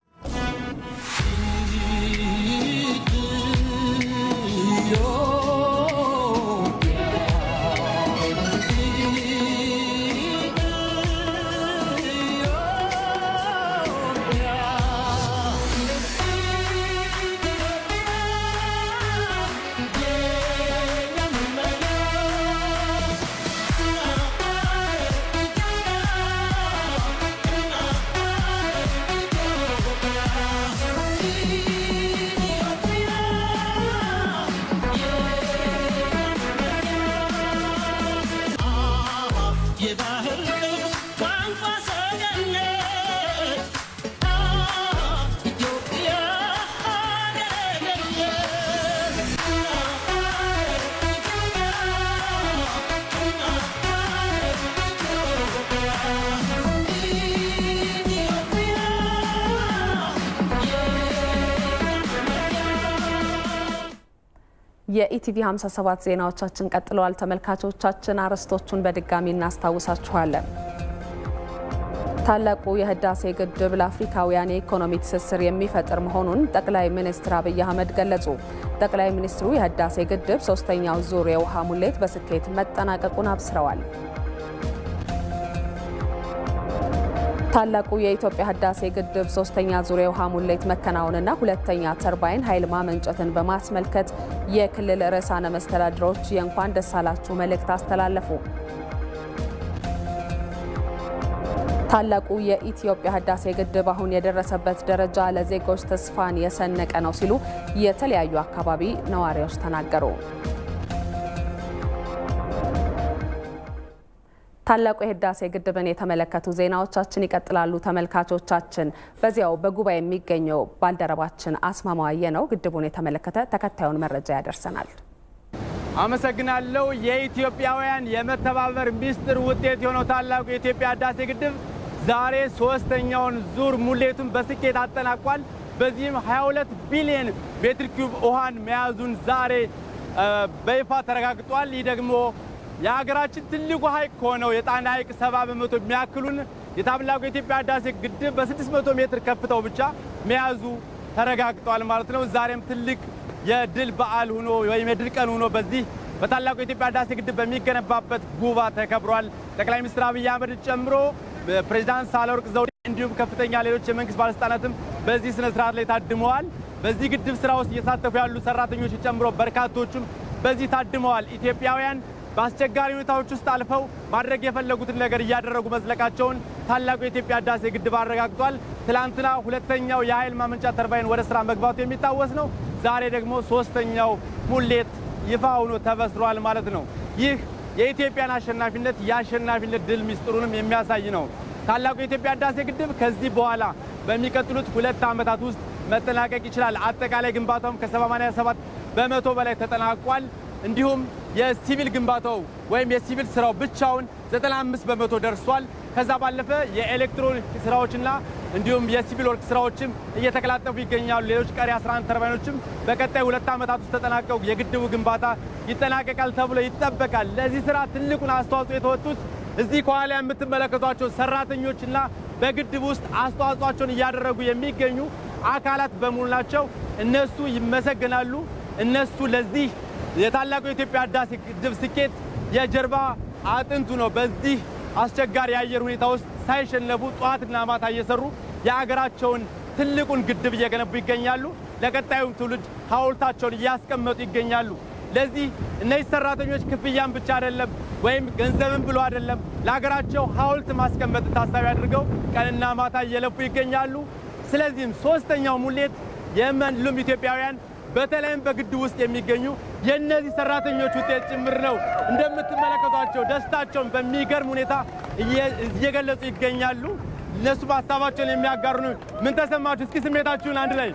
የኢቲቪ 57 ዜናዎቻችን ቀጥለዋል። ተመልካቾቻችን አርዕስቶቹን በድጋሚ እናስታውሳችኋለን። ታላቁ የህዳሴ ግድብ ለአፍሪካውያን የኢኮኖሚ ትስስር የሚፈጥር መሆኑን ጠቅላይ ሚኒስትር አብይ አህመድ ገለጹ። ጠቅላይ ሚኒስትሩ የህዳሴ ግድብ ሶስተኛው ዙር የውሃ ሙሌት በስኬት መጠናቀቁን አብስረዋል። ታላቁ የኢትዮጵያ ህዳሴ ግድብ ሶስተኛ ዙር የውሃ ሙሌት መከናወንና ሁለተኛ ተርባይን ኃይል ማመንጨትን በማስመልከት የክልል ርዕሳነ መስተዳድሮች የእንኳን ደስ አላችሁ መልእክት አስተላለፉ። ታላቁ የኢትዮጵያ ህዳሴ ግድብ አሁን የደረሰበት ደረጃ ለዜጎች ተስፋን የሰነቀ ነው ሲሉ የተለያዩ አካባቢ ነዋሪዎች ተናገሩ። ታላቁ የህዳሴ ግድብን የተመለከቱ ዜናዎቻችን ይቀጥላሉ። ተመልካቾቻችን፣ በዚያው በጉባኤ የሚገኘው ባልደረባችን አስማማዋየ ነው ግድቡን የተመለከተ ተከታዩን መረጃ ያደርሰናል። አመሰግናለሁ። የኢትዮጵያውያን የመተባበር ሚስጥር ውጤት የሆነው ታላቁ የኢትዮጵያ ህዳሴ ግድብ ዛሬ ሶስተኛውን ዙር ሙሌቱን በስኬት አጠናቋል። በዚህም 22 ቢሊዮን ሜትር ኪዩብ ውሃን መያዙን ዛሬ በይፋ ተረጋግጧል። ይህ ደግሞ የሀገራችን ትልቁ ሐይቅ ከሆነው የጣና ሐይቅ ሰባ በመቶ የሚያክሉን የታላቁ የኢትዮጵያ ህዳሴ ግድብ በ600 ሜትር ከፍታው ብቻ መያዙ ተረጋግጧል ማለት ነው። ዛሬም ትልቅ የድል በዓል ሆኖ ወይም የድል ቀን ሆኖ በዚህ በታላቁ የኢትዮጵያ ህዳሴ ግድብ በሚገነባበት ጉባ ተከብሯል። ጠቅላይ ሚኒስትር አብይ አህመድ ጨምሮ ፕሬዚዳንት ሳህለወርቅ ዘውዴ እንዲሁም ከፍተኛ ሌሎች የመንግስት ባለስልጣናትም በዚህ ስነ ስርዓት ላይ ታድመዋል። በዚህ ግድብ ስራ ውስጥ እየተሳተፉ ያሉ ሰራተኞች ጨምሮ በርካቶቹም በዚህ ታድመዋል። ኢትዮጵያውያን በአስቸጋሪ ሁኔታዎች ውስጥ አልፈው ማድረግ የፈለጉትን ነገር እያደረጉ መዝለቃቸውን ታላቁ የኢትዮጵያ ህዳሴ ግድብ አረጋግጧል። ትላንትና ሁለተኛው የኃይል ማመንጫ ተርባይን ወደ ስራ መግባቱ የሚታወስ ነው። ዛሬ ደግሞ ሶስተኛው ሙሌት ይፋ ሆኖ ተበስሯል ማለት ነው። ይህ የኢትዮጵያን አሸናፊነት የአሸናፊነት ድል ሚስጥሩንም የሚያሳይ ነው። ታላቁ የኢትዮጵያ ህዳሴ ግድብ ከዚህ በኋላ በሚቀጥሉት ሁለት ዓመታት ውስጥ መጠናቀቅ ይችላል። አጠቃላይ ግንባታውም ከ87 በመቶ በላይ ተጠናቋል። እንዲሁም የሲቪል ግንባታው ወይም የሲቪል ስራው ብቻውን 95 በመቶ ደርሷል። ከዛ ባለፈ የኤሌክትሮኒክ ስራዎችና እንዲሁም የሲቪል ወርክ ስራዎችም እየተቀላጠፉ ይገኛሉ። ሌሎች ቀሪ 11 ተርባይኖችም በቀጣይ ሁለት ዓመታት ውስጥ ተጠናቀው የግድቡ ግንባታ ይጠናቀቃል ተብሎ ይጠበቃል። ለዚህ ስራ ትልቁን አስተዋጽኦ የተወጡት እዚህ ከኋላ የምትመለከቷቸው ሰራተኞችና በግድብ ውስጥ አስተዋጽኦቸውን እያደረጉ የሚገኙ አካላት በሙሉ ናቸው። እነሱ ይመሰገናሉ። እነሱ ለዚህ የታላቁ የኢትዮጵያ ህዳሴ ግድብ ስኬት የጀርባ አጥንቱ ነው። በዚህ አስቸጋሪ የአየር ሁኔታ ውስጥ ሳይሸነፉ ጠዋትና ማታ እየሰሩ የሀገራቸውን ትልቁን ግድብ እየገነቡ ይገኛሉ። ለቀጣዩም ትውልድ ሐውልታቸውን እያስቀመጡ ይገኛሉ። ለዚህ እነዚህ ሰራተኞች ክፍያን ብቻ አይደለም ወይም ገንዘብን ብሎ አይደለም ለሀገራቸው ሐውልት ማስቀመጥ ታሳቢ አድርገው ቀንና ማታ እየለፉ ይገኛሉ። ስለዚህም ሶስተኛው ሙሌት የመሉም ኢትዮጵያውያን በተለይም በግድብ ውስጥ የሚገኙ የእነዚህ ሰራተኞች ውጤት ጭምር ነው። እንደምትመለከቷቸው ደስታቸውን በሚገርም ሁኔታ እየገለጹ ይገኛሉ። እነሱ ሀሳባቸውን የሚያጋሩ ነው። ምን ተሰማችሁ? እስኪ ስሜታችሁን አንድ ላይ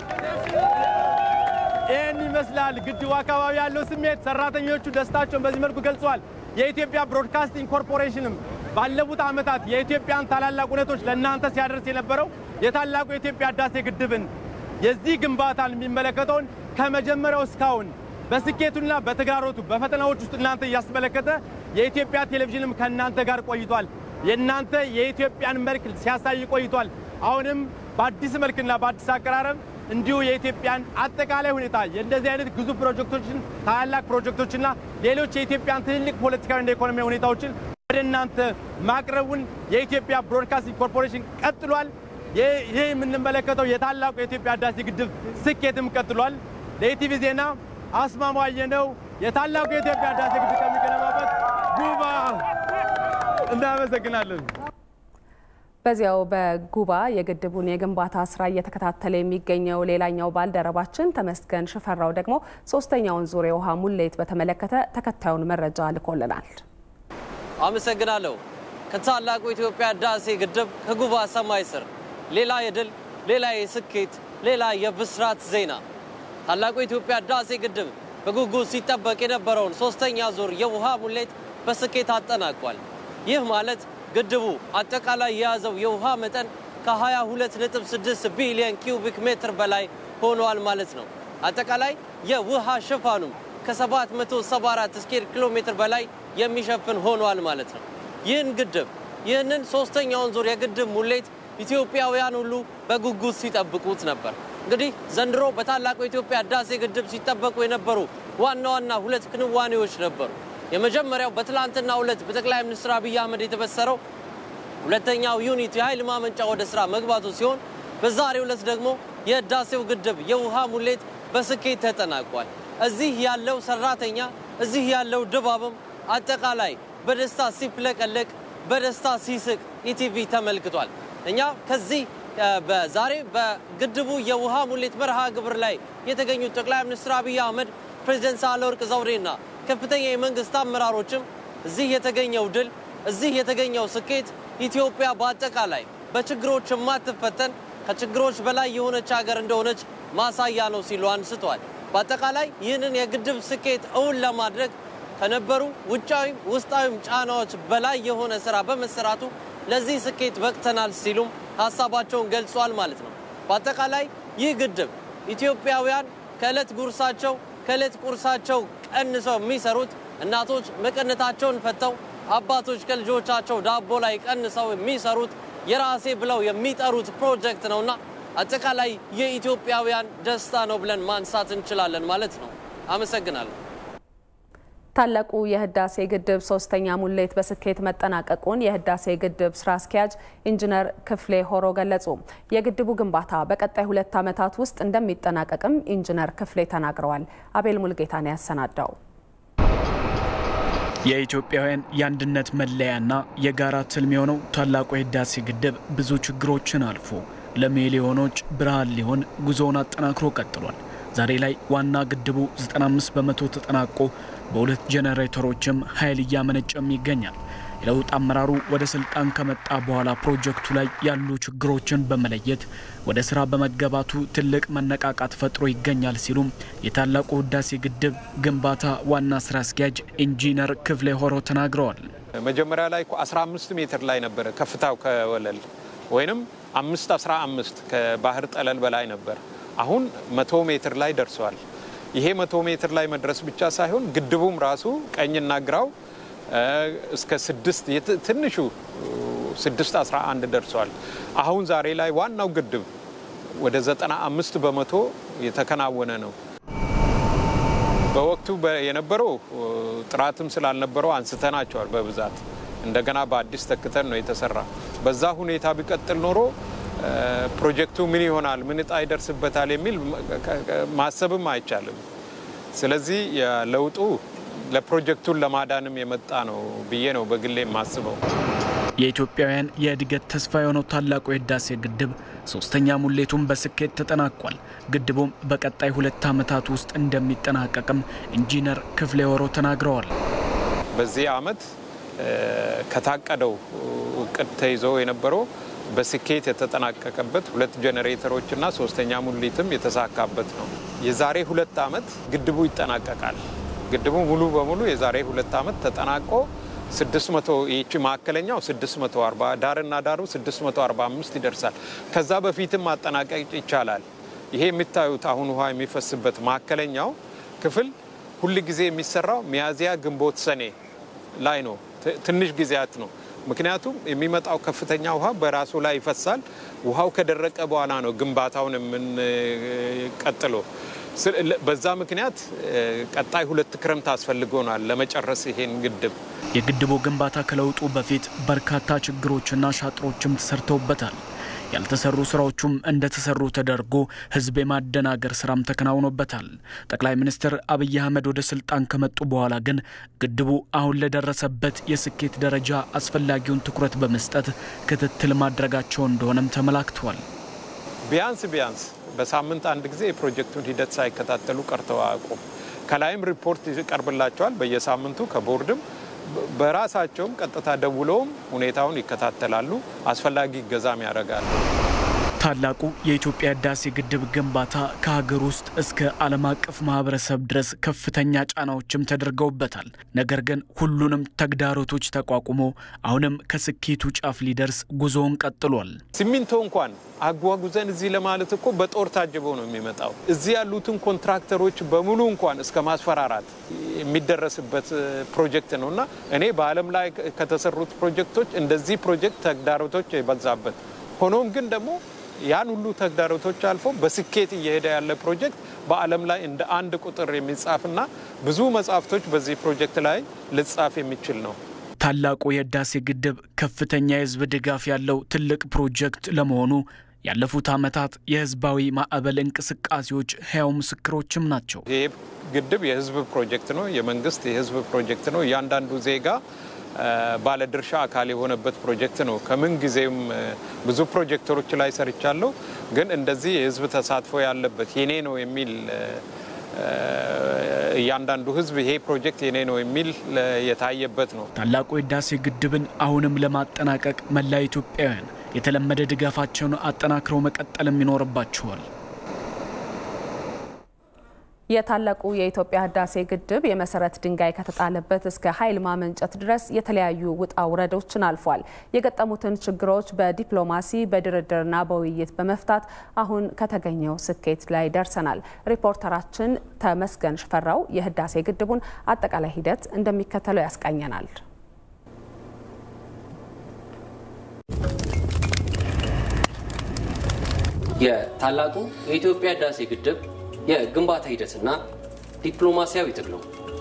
ይህን ይመስላል ግድቡ አካባቢ ያለው ስሜት። ሰራተኞቹ ደስታቸውን በዚህ መልኩ ገልጸዋል። የኢትዮጵያ ብሮድካስቲንግ ኮርፖሬሽንም ባለፉት ዓመታት የኢትዮጵያን ታላላቅ እውነቶች ለእናንተ ሲያደርስ የነበረው የታላቁ የኢትዮጵያ ህዳሴ ግድብን የዚህ ግንባታን የሚመለከተውን ከመጀመሪያው እስካሁን በስኬቱና በተግዳሮቱ በፈተናዎች ውስጥ እናንተ እያስመለከተ የኢትዮጵያ ቴሌቪዥንም ከእናንተ ጋር ቆይቷል። የእናንተ የኢትዮጵያን መልክ ሲያሳይ ቆይቷል። አሁንም በአዲስ መልክና በአዲስ አቀራረብ እንዲሁ የኢትዮጵያን አጠቃላይ ሁኔታ የእንደዚህ አይነት ግዙፍ ፕሮጀክቶችን ታላላቅ ፕሮጀክቶችና ሌሎች የኢትዮጵያን ትልልቅ ፖለቲካዊና ኢኮኖሚያዊ ሁኔታዎችን ወደ እናንተ ማቅረቡን የኢትዮጵያ ብሮድካስቲንግ ኮርፖሬሽን ቀጥሏል። ይህ የምንመለከተው የታላቁ የኢትዮጵያ ህዳሴ ግድብ ስኬትም ቀጥሏል። ለኢቲቪ ዜና አስማማየ ነው። የታላቁ የኢትዮጵያ ህዳሴ ግድብ ከሚገነባበት ጉባ እናመሰግናለን። በዚያው በጉባ የግድቡን የግንባታ ስራ እየተከታተለ የሚገኘው ሌላኛው ባልደረባችን ተመስገን ሽፈራው ደግሞ ሶስተኛውን ዙር የውሃ ሙሌት በተመለከተ ተከታዩን መረጃ ልኮልናል። አመሰግናለሁ። ከታላቁ የኢትዮጵያ ህዳሴ ግድብ ከጉባ ሰማይ ስር ሌላ የድል ሌላ የስኬት ሌላ የብስራት ዜና ታላቁ የኢትዮጵያ ህዳሴ ግድብ በጉጉት ሲጠበቅ የነበረውን ሶስተኛ ዙር የውሃ ሙሌት በስኬት አጠናቋል። ይህ ማለት ግድቡ አጠቃላይ የያዘው የውሃ መጠን ከ22.6 ቢሊዮን ኪዩቢክ ሜትር በላይ ሆኗል ማለት ነው። አጠቃላይ የውሃ ሽፋኑም ከ774 ስኩዌር ኪሎ ሜትር በላይ የሚሸፍን ሆኗል ማለት ነው። ይህን ግድብ ይህንን ሶስተኛውን ዙር የግድብ ሙሌት ኢትዮጵያውያን ሁሉ በጉጉት ሲጠብቁት ነበር። እንግዲህ ዘንድሮ በታላቁ የኢትዮጵያ ህዳሴ ግድብ ሲጠበቁ የነበሩ ዋና ዋና ሁለት ክንዋኔዎች ነበሩ። የመጀመሪያው በትላንትናው ዕለት በጠቅላይ ሚኒስትር አብይ አህመድ የተበሰረው ሁለተኛው ዩኒት የኃይል ማመንጫ ወደ ስራ መግባቱ ሲሆን በዛሬው ዕለት ደግሞ የህዳሴው ግድብ የውሃ ሙሌት በስኬት ተጠናቋል። እዚህ ያለው ሰራተኛ እዚህ ያለው ድባብም አጠቃላይ በደስታ ሲፍለቀለቅ በደስታ ሲስቅ ኢቲቪ ተመልክቷል። እኛ ከዚህ በዛሬ በግድቡ የውሃ ሙሌት መርሃ ግብር ላይ የተገኙት ጠቅላይ ሚኒስትር አብይ አህመድ፣ ፕሬዚደንት ሳህለወርቅ ዘውዴና ከፍተኛ የመንግስት አመራሮችም እዚህ የተገኘው ድል እዚህ የተገኘው ስኬት ኢትዮጵያ በአጠቃላይ በችግሮች የማትፈተን ከችግሮች በላይ የሆነች ሀገር እንደሆነች ማሳያ ነው ሲሉ አንስተዋል። በአጠቃላይ ይህንን የግድብ ስኬት እውን ለማድረግ ከነበሩ ውጫዊም ውስጣዊም ጫናዎች በላይ የሆነ ስራ በመሰራቱ ለዚህ ስኬት በቅተናል ሲሉም ሀሳባቸውን ገልጿል ማለት ነው። በአጠቃላይ ይህ ግድብ ኢትዮጵያውያን ከዕለት ጉርሳቸው ከዕለት ቁርሳቸው ቀንሰው የሚሰሩት እናቶች መቀነታቸውን ፈተው አባቶች ከልጆቻቸው ዳቦ ላይ ቀንሰው የሚሰሩት የራሴ ብለው የሚጠሩት ፕሮጀክት ነውና አጠቃላይ የኢትዮጵያውያን ደስታ ነው ብለን ማንሳት እንችላለን ማለት ነው። አመሰግናለሁ። ታላቁ የህዳሴ ግድብ ሶስተኛ ሙሌት በስኬት መጠናቀቁን የህዳሴ ግድብ ስራ አስኪያጅ ኢንጂነር ክፍሌ ሆሮ ገለጹ። የግድቡ ግንባታ በቀጣይ ሁለት ዓመታት ውስጥ እንደሚጠናቀቅም ኢንጂነር ክፍሌ ተናግረዋል። አቤል ሙልጌታን ያሰናዳው የኢትዮጵያውያን የአንድነት መለያና የጋራ ትልም የሆነው ታላቁ የህዳሴ ግድብ ብዙ ችግሮችን አልፎ ለሚሊዮኖች ብርሃን ሊሆን ጉዞውን አጠናክሮ ቀጥሏል። ዛሬ ላይ ዋና ግድቡ 95 በመቶ ተጠናቆ በሁለት ጄኔሬተሮችም ኃይል እያመነጨም ይገኛል። የለውጥ አመራሩ ወደ ስልጣን ከመጣ በኋላ ፕሮጀክቱ ላይ ያሉ ችግሮችን በመለየት ወደ ስራ በመገባቱ ትልቅ መነቃቃት ፈጥሮ ይገኛል ሲሉም የታላቁ ህዳሴ ግድብ ግንባታ ዋና ስራ አስኪያጅ ኢንጂነር ክፍሌ ሆሮ ተናግረዋል። መጀመሪያ ላይ 15 ሜትር ላይ ነበረ ከፍታው ከወለል ወይም 5 15 ከባህር ጠለል በላይ ነበር። አሁን መቶ ሜትር ላይ ደርሰዋል። ይሄ መቶ ሜትር ላይ መድረስ ብቻ ሳይሆን ግድቡም ራሱ ቀኝና ግራው እስከ ስድስት ትንሹ ስድስት አስራ አንድ ደርሰዋል። አሁን ዛሬ ላይ ዋናው ግድብ ወደ ዘጠና አምስት በመቶ የተከናወነ ነው። በወቅቱ የነበረው ጥራትም ስላልነበረው አንስተናቸዋል በብዛት እንደገና በአዲስ ተክተን ነው የተሰራ። በዛ ሁኔታ ቢቀጥል ኖሮ ፕሮጀክቱ ምን ይሆናል፣ ምን እጣ ይደርስበታል የሚል ማሰብም አይቻልም። ስለዚህ ለውጡ ለፕሮጀክቱን ለማዳንም የመጣ ነው ብዬ ነው በግሌ የማስበው። የኢትዮጵያውያን የእድገት ተስፋ የሆነው ታላቁ የህዳሴ ግድብ ሶስተኛ ሙሌቱን በስኬት ተጠናቋል። ግድቡም በቀጣይ ሁለት ዓመታት ውስጥ እንደሚጠናቀቅም ኢንጂነር ክፍሌ ወሮ ተናግረዋል። በዚህ ዓመት ከታቀደው እቅድ ተይዞ የነበረው በስኬት የተጠናቀቀበት ሁለት ጄኔሬተሮች እና ሶስተኛ ሙሊትም የተሳካበት ነው። የዛሬ ሁለት ዓመት ግድቡ ይጠናቀቃል። ግድቡ ሙሉ በሙሉ የዛሬ ሁለት ዓመት ተጠናቆ 600 ይቺ ማዕከለኛው 640 ዳርና ዳሩ 645 ይደርሳል። ከዛ በፊትም ማጠናቀቅ ይቻላል። ይሄ የሚታዩት አሁን ውሃ የሚፈስበት ማዕከለኛው ክፍል ሁል ጊዜ የሚሰራው ሚያዝያ፣ ግንቦት፣ ሰኔ ላይ ነው። ትንሽ ጊዜያት ነው። ምክንያቱም የሚመጣው ከፍተኛ ውሃ በራሱ ላይ ይፈሳል። ውሃው ከደረቀ በኋላ ነው ግንባታውን የምንቀጥለው። በዛ ምክንያት ቀጣይ ሁለት ክረምት አስፈልጎናል ለመጨረስ ይሄን ግድብ። የግድቡ ግንባታ ከለውጡ በፊት በርካታ ችግሮችና ሻጥሮችም ተሰርተውበታል። ያልተሰሩ ስራዎቹም እንደተሰሩ ተደርጎ ህዝብ የማደናገር ስራም ተከናውኖበታል። ጠቅላይ ሚኒስትር አብይ አህመድ ወደ ስልጣን ከመጡ በኋላ ግን ግድቡ አሁን ለደረሰበት የስኬት ደረጃ አስፈላጊውን ትኩረት በመስጠት ክትትል ማድረጋቸው እንደሆነም ተመላክቷል። ቢያንስ ቢያንስ በሳምንት አንድ ጊዜ የፕሮጀክቱን ሂደት ሳይከታተሉ ቀርተው አያውቁም። ከላይም ሪፖርት ይቀርብላቸዋል በየሳምንቱ ከቦርድም በራሳቸውም ቀጥታ ደውለውም ሁኔታውን ይከታተላሉ፣ አስፈላጊ እገዛም ያደርጋሉ። ታላቁ የኢትዮጵያ ህዳሴ ግድብ ግንባታ ከሀገር ውስጥ እስከ ዓለም አቀፍ ማህበረሰብ ድረስ ከፍተኛ ጫናዎችም ተደርገውበታል። ነገር ግን ሁሉንም ተግዳሮቶች ተቋቁሞ አሁንም ከስኬቱ ጫፍ ሊደርስ ጉዞውን ቀጥሏል። ሲሚንቶ እንኳን አጓጉዘን እዚህ ለማለት እኮ በጦር ታጅበው ነው የሚመጣው። እዚህ ያሉትን ኮንትራክተሮች በሙሉ እንኳን እስከ ማስፈራራት የሚደረስበት ፕሮጀክት ነው እና እኔ በዓለም ላይ ከተሰሩት ፕሮጀክቶች እንደዚህ ፕሮጀክት ተግዳሮቶች የበዛበት ሆኖም ግን ደግሞ ያን ሁሉ ተግዳሮቶች አልፎ በስኬት እየሄደ ያለ ፕሮጀክት በዓለም ላይ እንደ አንድ ቁጥር የሚጻፍና ብዙ መጽሐፍቶች በዚህ ፕሮጀክት ላይ ልጻፍ የሚችል ነው። ታላቁ የህዳሴ ግድብ ከፍተኛ የህዝብ ድጋፍ ያለው ትልቅ ፕሮጀክት ለመሆኑ ያለፉት ዓመታት የህዝባዊ ማዕበል እንቅስቃሴዎች ህያው ምስክሮችም ናቸው። ይሄ ግድብ የህዝብ ፕሮጀክት ነው። የመንግስት የህዝብ ፕሮጀክት ነው። እያንዳንዱ ዜጋ ባለድርሻ አካል የሆነበት ፕሮጀክት ነው። ከምን ጊዜም ብዙ ፕሮጀክተሮች ላይ ሰርቻለሁ፣ ግን እንደዚህ የህዝብ ተሳትፎ ያለበት የኔ ነው የሚል እያንዳንዱ ህዝብ ይሄ ፕሮጀክት የኔ ነው የሚል የታየበት ነው። ታላቁ የህዳሴ ግድብን አሁንም ለማጠናቀቅ መላ ኢትዮጵያውያን የተለመደ ድጋፋቸውን አጠናክረው መቀጠልም ይኖርባቸዋል። የታላቁ የኢትዮጵያ ህዳሴ ግድብ የመሰረት ድንጋይ ከተጣለበት እስከ ኃይል ማመንጨት ድረስ የተለያዩ ውጣ ውረዶችን አልፏል። የገጠሙትን ችግሮች በዲፕሎማሲ በድርድርና በውይይት በመፍታት አሁን ከተገኘው ስኬት ላይ ደርሰናል። ሪፖርተራችን ተመስገን ሽፈራው የህዳሴ ግድቡን አጠቃላይ ሂደት እንደሚከተለው ያስቃኘናል። የታላቁ የኢትዮጵያ ህዳሴ ግድብ የግንባታ ሂደትና ዲፕሎማሲያዊ ትግሉ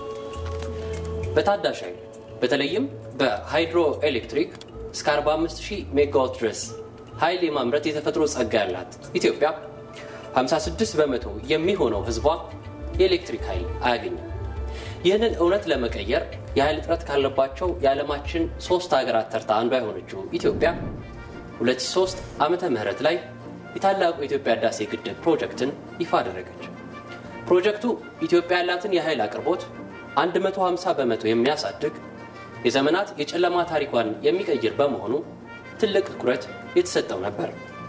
በታዳሽ ኃይል በተለይም በሃይድሮ ኤሌክትሪክ እስከ 45000 ሜጋዋት ድረስ ኃይል የማምረት የተፈጥሮ ጸጋ ያላት ኢትዮጵያ 56 በመቶ የሚሆነው ህዝቧ የኤሌክትሪክ ኃይል አያገኝም። ይህንን እውነት ለመቀየር የኃይል እጥረት ካለባቸው የዓለማችን ሶስት ሀገራት ተርታ አንዷ የሆነችው ኢትዮጵያ 2003 ዓመተ ምህረት ላይ የታላቁ የኢትዮጵያ ህዳሴ ግድብ ፕሮጀክትን ይፋ አደረገች። ፕሮጀክቱ ኢትዮጵያ ያላትን የኃይል አቅርቦት 150 በመቶ የሚያሳድግ የዘመናት የጨለማ ታሪኳን የሚቀይር በመሆኑ ትልቅ ትኩረት የተሰጠው ነበር።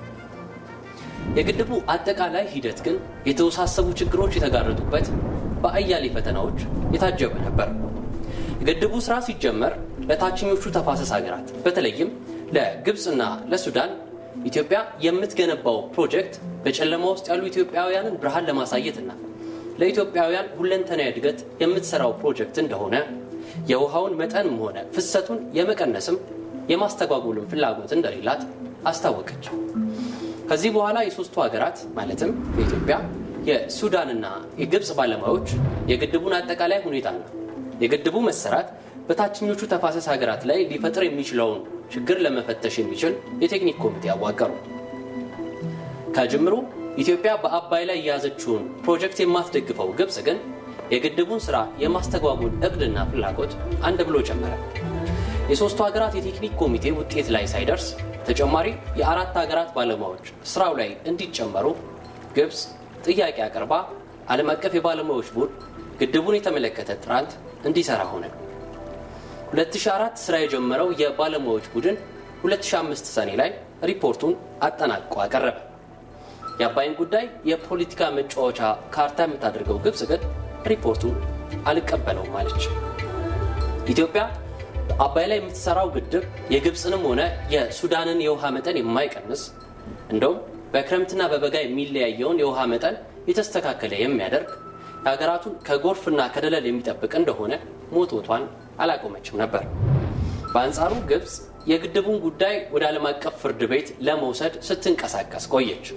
የግድቡ አጠቃላይ ሂደት ግን የተወሳሰቡ ችግሮች የተጋረጡበት በአያሌ ፈተናዎች የታጀበ ነበር። የግድቡ ስራ ሲጀመር ለታችኞቹ ተፋሰስ ሀገራት በተለይም ለግብፅና ለሱዳን ኢትዮጵያ የምትገነባው ፕሮጀክት በጨለማ ውስጥ ያሉ ኢትዮጵያውያንን ብርሃን ለማሳየትና ለኢትዮጵያውያን ሁለንተናዊ እድገት የምትሰራው ፕሮጀክት እንደሆነ የውሃውን መጠንም ሆነ ፍሰቱን የመቀነስም የማስተጓጎልም ፍላጎት እንደሌላት አስታወቀች። ከዚህ በኋላ የሶስቱ ሀገራት ማለትም የኢትዮጵያ የሱዳንና የግብፅ ባለሙያዎች የግድቡን አጠቃላይ ሁኔታና የግድቡ መሰራት በታችኞቹ ተፋሰስ ሀገራት ላይ ሊፈጥር የሚችለውን ችግር ለመፈተሽ የሚችል የቴክኒክ ኮሚቴ አዋቀሩ። ከጅምሩ ኢትዮጵያ በአባይ ላይ የያዘችውን ፕሮጀክት የማትደግፈው ግብፅ ግን የግድቡን ስራ የማስተጓጎል እቅድና ፍላጎት አንድ ብሎ ጨመረ። የሶስቱ ሀገራት የቴክኒክ ኮሚቴ ውጤት ላይ ሳይደርስ ተጨማሪ የአራት ሀገራት ባለሙያዎች ስራው ላይ እንዲጨመሩ ግብፅ ጥያቄ አቅርባ ዓለም አቀፍ የባለሙያዎች ቡድን ግድቡን የተመለከተ ጥናት እንዲሰራ ሆነ። 2004 ስራ የጀመረው የባለሙያዎች ቡድን 2005 ሰኔ ላይ ሪፖርቱን አጠናቅቆ አቀረበ። የአባይን ጉዳይ የፖለቲካ መጫወቻ ካርታ የምታደርገው ግብፅ ግን ሪፖርቱን አልቀበለውም አለች። ኢትዮጵያ አባይ ላይ የምትሰራው ግድብ የግብፅንም ሆነ የሱዳንን የውሃ መጠን የማይቀንስ እንደውም በክረምትና በበጋ የሚለያየውን የውሃ መጠን የተስተካከለ የሚያደርግ የሀገራቱን ከጎርፍና ከደለል የሚጠብቅ እንደሆነ ሞቶቷን አላቆመችም ነበር። በአንጻሩ ግብፅ የግድቡን ጉዳይ ወደ ዓለም አቀፍ ፍርድ ቤት ለመውሰድ ስትንቀሳቀስ ቆየች።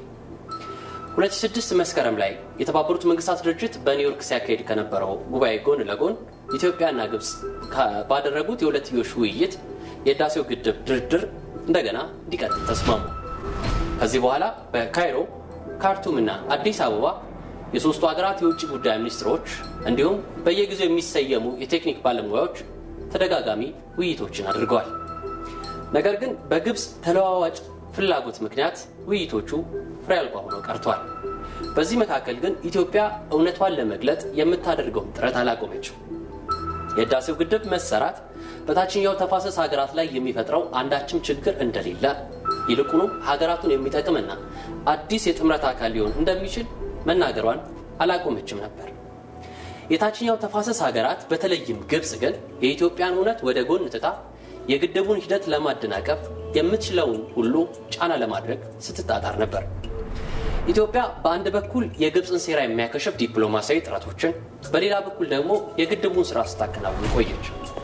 2006 መስከረም ላይ የተባበሩት መንግስታት ድርጅት በኒውዮርክ ሲያካሄድ ከነበረው ጉባኤ ጎን ለጎን ኢትዮጵያና ግብፅ ባደረጉት የሁለትዮሽ ውይይት የህዳሴው ግድብ ድርድር እንደገና እንዲቀጥል ተስማሙ። ከዚህ በኋላ በካይሮ ካርቱምና አዲስ አበባ የሶስቱ ሀገራት የውጭ ጉዳይ ሚኒስትሮች እንዲሁም በየጊዜው የሚሰየሙ የቴክኒክ ባለሙያዎች ተደጋጋሚ ውይይቶችን አድርገዋል። ነገር ግን በግብፅ ተለዋዋጭ ፍላጎት ምክንያት ውይይቶቹ ፍሬ አልባ ሆነው ቀርተዋል። በዚህ መካከል ግን ኢትዮጵያ እውነቷን ለመግለጥ የምታደርገውን ጥረት አላቆመችም። የህዳሴው ግድብ መሰራት በታችኛው ተፋሰስ ሀገራት ላይ የሚፈጥረው አንዳችም ችግር እንደሌለ ይልቁኑ ሀገራቱን የሚጠቅምና አዲስ የጥምረት አካል ሊሆን እንደሚችል መናገሯን አላቆመችም ነበር። የታችኛው ተፋሰስ ሀገራት በተለይም ግብፅ ግን የኢትዮጵያን እውነት ወደ ጎን ትታ የግድቡን ሂደት ለማደናቀፍ የምትችለውን ሁሉ ጫና ለማድረግ ስትጣጣር ነበር። ኢትዮጵያ በአንድ በኩል የግብፅን ሴራ የሚያከሽፍ ዲፕሎማሲያዊ ጥረቶችን፣ በሌላ በኩል ደግሞ የግድቡን ስራ ስታከናውን ቆየች።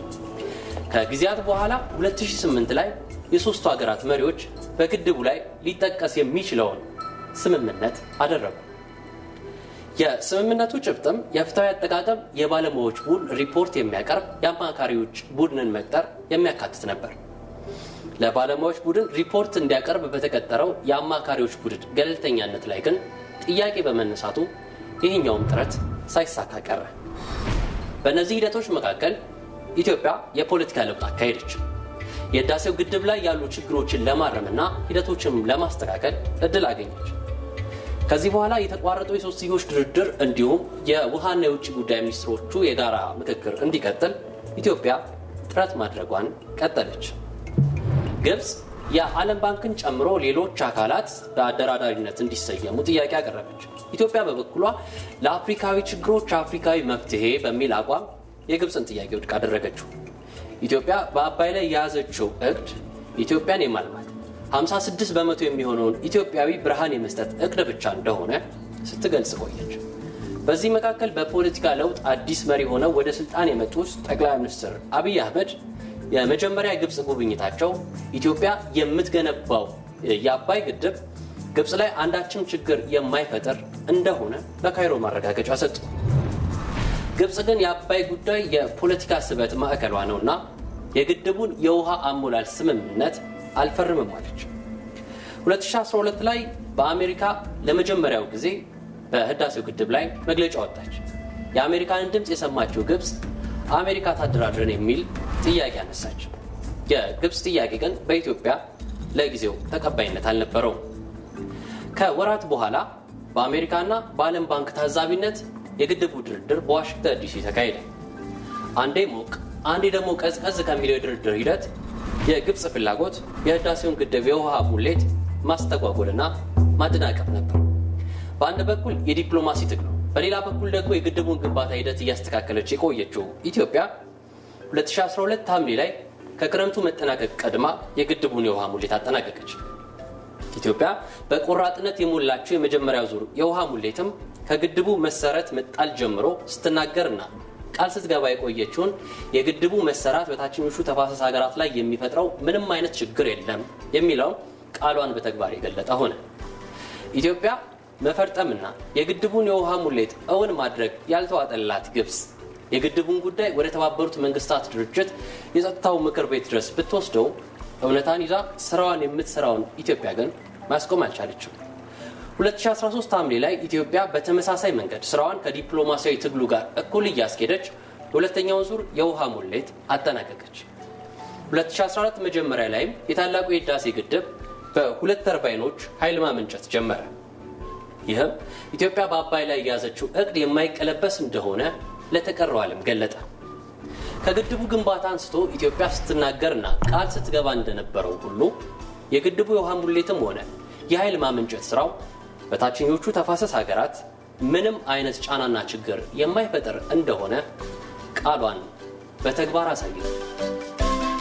ከጊዜያት በኋላ 2008 ላይ የሶስቱ ሀገራት መሪዎች በግድቡ ላይ ሊጠቀስ የሚችለውን ስምምነት አደረጉ። የስምምነቱ ጭብጥም የፍትሐዊ አጠቃቀም የባለሙያዎች ቡድን ሪፖርት የሚያቀርብ የአማካሪዎች ቡድንን መቅጠር የሚያካትት ነበር። ለባለሙያዎች ቡድን ሪፖርት እንዲያቀርብ በተቀጠረው የአማካሪዎች ቡድን ገለልተኛነት ላይ ግን ጥያቄ በመነሳቱ ይህኛውም ጥረት ሳይሳካ ቀረ። በእነዚህ ሂደቶች መካከል ኢትዮጵያ የፖለቲካ ለውጥ አካሄደች። የህዳሴው ግድብ ላይ ያሉ ችግሮችን ለማረምና ሂደቶችን ለማስተካከል እድል አገኘች። ከዚህ በኋላ የተቋረጠው የሶስትዮሽ ድርድር እንዲሁም የውሃና የውጭ ጉዳይ ሚኒስትሮቹ የጋራ ምክክር እንዲቀጥል ኢትዮጵያ ጥረት ማድረጓን ቀጠለች። ግብፅ የዓለም ባንክን ጨምሮ ሌሎች አካላት በአደራዳሪነት እንዲሰየሙ ጥያቄ አቀረበች። ኢትዮጵያ በበኩሏ ለአፍሪካዊ ችግሮች አፍሪካዊ መፍትሄ በሚል አቋም የግብፅን ጥያቄ ውድቅ አደረገችው። ኢትዮጵያ በአባይ ላይ የያዘችው እቅድ ኢትዮጵያን የማልማት 56 በመቶ የሚሆነውን ኢትዮጵያዊ ብርሃን የመስጠት እቅድ ብቻ እንደሆነ ስትገልጽ ቆየች። በዚህ መካከል በፖለቲካ ለውጥ አዲስ መሪ ሆነው ወደ ስልጣን የመጡት ጠቅላይ ሚኒስትር አብይ አህመድ የመጀመሪያ የግብፅ ጉብኝታቸው ኢትዮጵያ የምትገነባው የአባይ ግድብ ግብፅ ላይ አንዳችም ችግር የማይፈጥር እንደሆነ በካይሮ ማረጋገጫ ሰጡ። ግብፅ ግን የአባይ ጉዳይ የፖለቲካ ስበት ማዕከሏ ነውና የግድቡን የውሃ አሞላል ስምምነት አልፈርምም አለች። 2012 ላይ በአሜሪካ ለመጀመሪያው ጊዜ በህዳሴው ግድብ ላይ መግለጫ ወጣች። የአሜሪካንን ድምፅ የሰማችው ግብፅ አሜሪካ ታደራድረን የሚል ጥያቄ አነሳች። የግብፅ ጥያቄ ግን በኢትዮጵያ ለጊዜው ተቀባይነት አልነበረውም። ከወራት በኋላ በአሜሪካና በዓለም ባንክ ታዛቢነት የግድቡ ድርድር በዋሽንግተን ዲሲ ተካሄደ። አንዴ ሞቅ አንዴ ደግሞ ቀዝቀዝ ከሚለው የድርድር ሂደት የግብፅ ፍላጎት የህዳሴውን ግድብ የውሃ ሙሌት ማስተጓጎልና ማደናቀፍ ነበር። በአንድ በኩል የዲፕሎማሲ ትግሉ፣ በሌላ በኩል ደግሞ የግድቡን ግንባታ ሂደት እያስተካከለች የቆየችው ኢትዮጵያ 2012 ሐምሌ ላይ ከክረምቱ መጠናቀቅ ቀድማ የግድቡን የውሃ ሙሌት አጠናቀቀች። ኢትዮጵያ በቆራጥነት የሞላችው የመጀመሪያው ዙር የውሃ ሙሌትም ከግድቡ መሰረት መጣል ጀምሮ ስትናገርና ቃል ስትገባ የቆየችውን የግድቡ መሰራት በታችኞቹ ተፋሰስ ሀገራት ላይ የሚፈጥረው ምንም አይነት ችግር የለም የሚለውን ቃሏን በተግባር የገለጠ ሆነ። ኢትዮጵያ መፈርጠምና የግድቡን የውሃ ሙሌት እውን ማድረግ ያልተዋጠላት ግብፅ የግድቡን ጉዳይ ወደ ተባበሩት መንግስታት ድርጅት የጸጥታው ምክር ቤት ድረስ ብትወስደው እውነታን ይዛ ስራዋን የምትሰራውን ኢትዮጵያ ግን ማስቆም አልቻለችም። 2013 ሐምሌ ላይ ኢትዮጵያ በተመሳሳይ መንገድ ስራዋን ከዲፕሎማሲያዊ ትግሉ ጋር እኩል እያስኬደች የሁለተኛውን ዙር የውሃ ሙሌት አጠናቀቀች። 2014 መጀመሪያ ላይም የታላቁ የህዳሴ ግድብ በሁለት ተርባይኖች ኃይል ማመንጨት ጀመረ። ይህም ኢትዮጵያ በአባይ ላይ የያዘችው እቅድ የማይቀለበስ እንደሆነ ለተቀረው ዓለም ገለጠ። ከግድቡ ግንባታ አንስቶ ኢትዮጵያ ስትናገርና ቃል ስትገባ እንደነበረው ሁሉ የግድቡ የውሃ ሙሌትም ሆነ የኃይል ማመንጨት ስራው በታችኞቹ ተፋሰስ ሀገራት ምንም አይነት ጫናና ችግር የማይፈጥር እንደሆነ ቃሏን በተግባር አሳየ።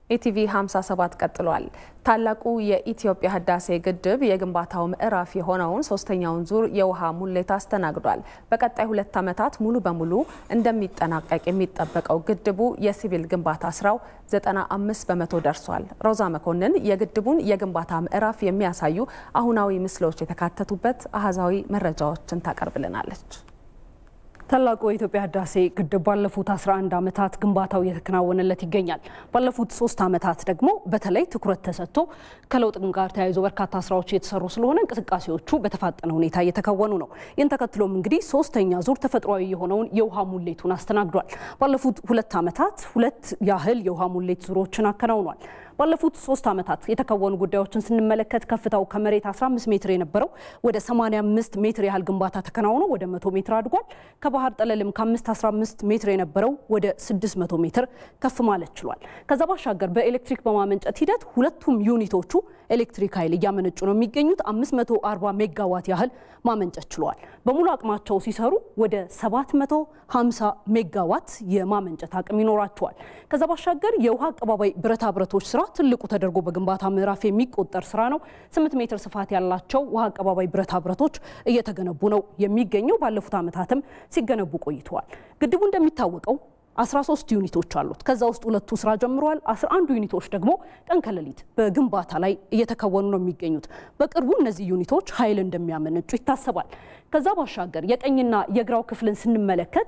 ኢቲቪ 57 ቀጥሏል። ታላቁ የኢትዮጵያ ህዳሴ ግድብ የግንባታው ምዕራፍ የሆነውን ሶስተኛውን ዙር የውሃ ሙሌት አስተናግዷል። በቀጣይ ሁለት ዓመታት ሙሉ በሙሉ እንደሚጠናቀቅ የሚጠበቀው ግድቡ የሲቪል ግንባታ ስራው 95 በመቶ ደርሷል። ሮዛ መኮንን የግድቡን የግንባታ ምዕራፍ የሚያሳዩ አሁናዊ ምስሎች የተካተቱበት አሃዛዊ መረጃዎችን ታቀርብልናለች። ታላቁ የኢትዮጵያ ህዳሴ ግድብ ባለፉት 11 ዓመታት ግንባታው እየተከናወነለት ይገኛል። ባለፉት ሶስት ዓመታት ደግሞ በተለይ ትኩረት ተሰጥቶ ከለውጥ ጋር ተያይዞ በርካታ ስራዎች እየተሰሩ ስለሆነ እንቅስቃሴዎቹ በተፋጠነ ሁኔታ እየተከወኑ ነው። ይህን ተከትሎም እንግዲህ ሶስተኛ ዙር ተፈጥሯዊ የሆነውን የውሃ ሙሌቱን አስተናግዷል። ባለፉት ሁለት ዓመታት ሁለት ያህል የውሃ ሙሌት ዙሮችን አከናውኗል። ባለፉት ሶስት ዓመታት የተከወኑ ጉዳዮችን ስንመለከት ከፍታው ከመሬት 15 ሜትር የነበረው ወደ 85 ሜትር ያህል ግንባታ ተከናውኖ ወደ 100 ሜትር አድጓል። ከባህር ጠለልም ከ5 15 ሜትር የነበረው ወደ 600 ሜትር ከፍ ማለት ችሏል። ከዛ ባሻገር በኤሌክትሪክ በማመንጨት ሂደት ሁለቱም ዩኒቶቹ ኤሌክትሪክ ኃይል እያመነጩ ነው የሚገኙት። 540 ሜጋዋት ያህል ማመንጨት ችለዋል። በሙሉ አቅማቸው ሲሰሩ ወደ 750 ሜጋዋት የማመንጨት አቅም ይኖራቸዋል። ከዛ ባሻገር የውሃ አቀባባይ ብረታ ብረቶች ስራ ትልቁ ተደርጎ በግንባታ ምዕራፍ የሚቆጠር ስራ ነው። 8 ሜትር ስፋት ያላቸው ውሃ አቀባባይ ብረታ ብረቶች እየተገነቡ ነው የሚገኘው። ባለፉት ዓመታትም ሲገነቡ ቆይተዋል። ግድቡ እንደሚታወቀው 13 ዩኒቶች አሉት። ከዛ ውስጥ ሁለቱ ስራ ጀምረዋል። 11 ዩኒቶች ደግሞ ቀን ከሌሊት በግንባታ ላይ እየተከወኑ ነው የሚገኙት። በቅርቡ እነዚህ ዩኒቶች ኃይል እንደሚያመነጩ ይታሰባል። ከዛ ባሻገር የቀኝና የግራው ክፍልን ስንመለከት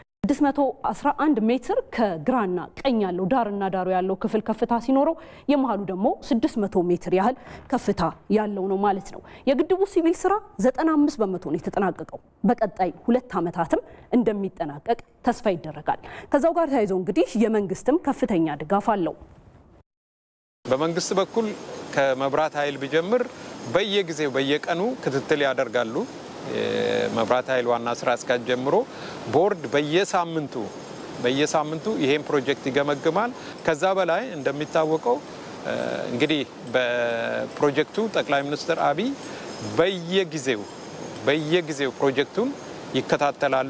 611 ሜትር ከግራና ቀኝ ያለው ዳርና ዳሩ ያለው ክፍል ከፍታ ሲኖረው የመሀሉ ደግሞ 600 ሜትር ያህል ከፍታ ያለው ነው ማለት ነው። የግድቡ ሲቪል ስራ 95 በመቶ ነው የተጠናቀቀው። በቀጣይ ሁለት ዓመታትም እንደሚጠናቀቅ ተስፋ ይደረጋል። ከዛው ጋር ተያይዘው እንግዲህ የመንግስትም ከፍተኛ ድጋፍ አለው። በመንግስት በኩል ከመብራት ኃይል ቢጀምር በየጊዜው በየቀኑ ክትትል ያደርጋሉ። የመብራት ኃይል ዋና ስራ አስኪያጅ ጀምሮ ቦርድ በየሳምንቱ በየሳምንቱ ይሄን ፕሮጀክት ይገመግማል። ከዛ በላይ እንደሚታወቀው እንግዲህ በፕሮጀክቱ ጠቅላይ ሚኒስትር አብይ በየጊዜው በየጊዜው ፕሮጀክቱን ይከታተላሉ።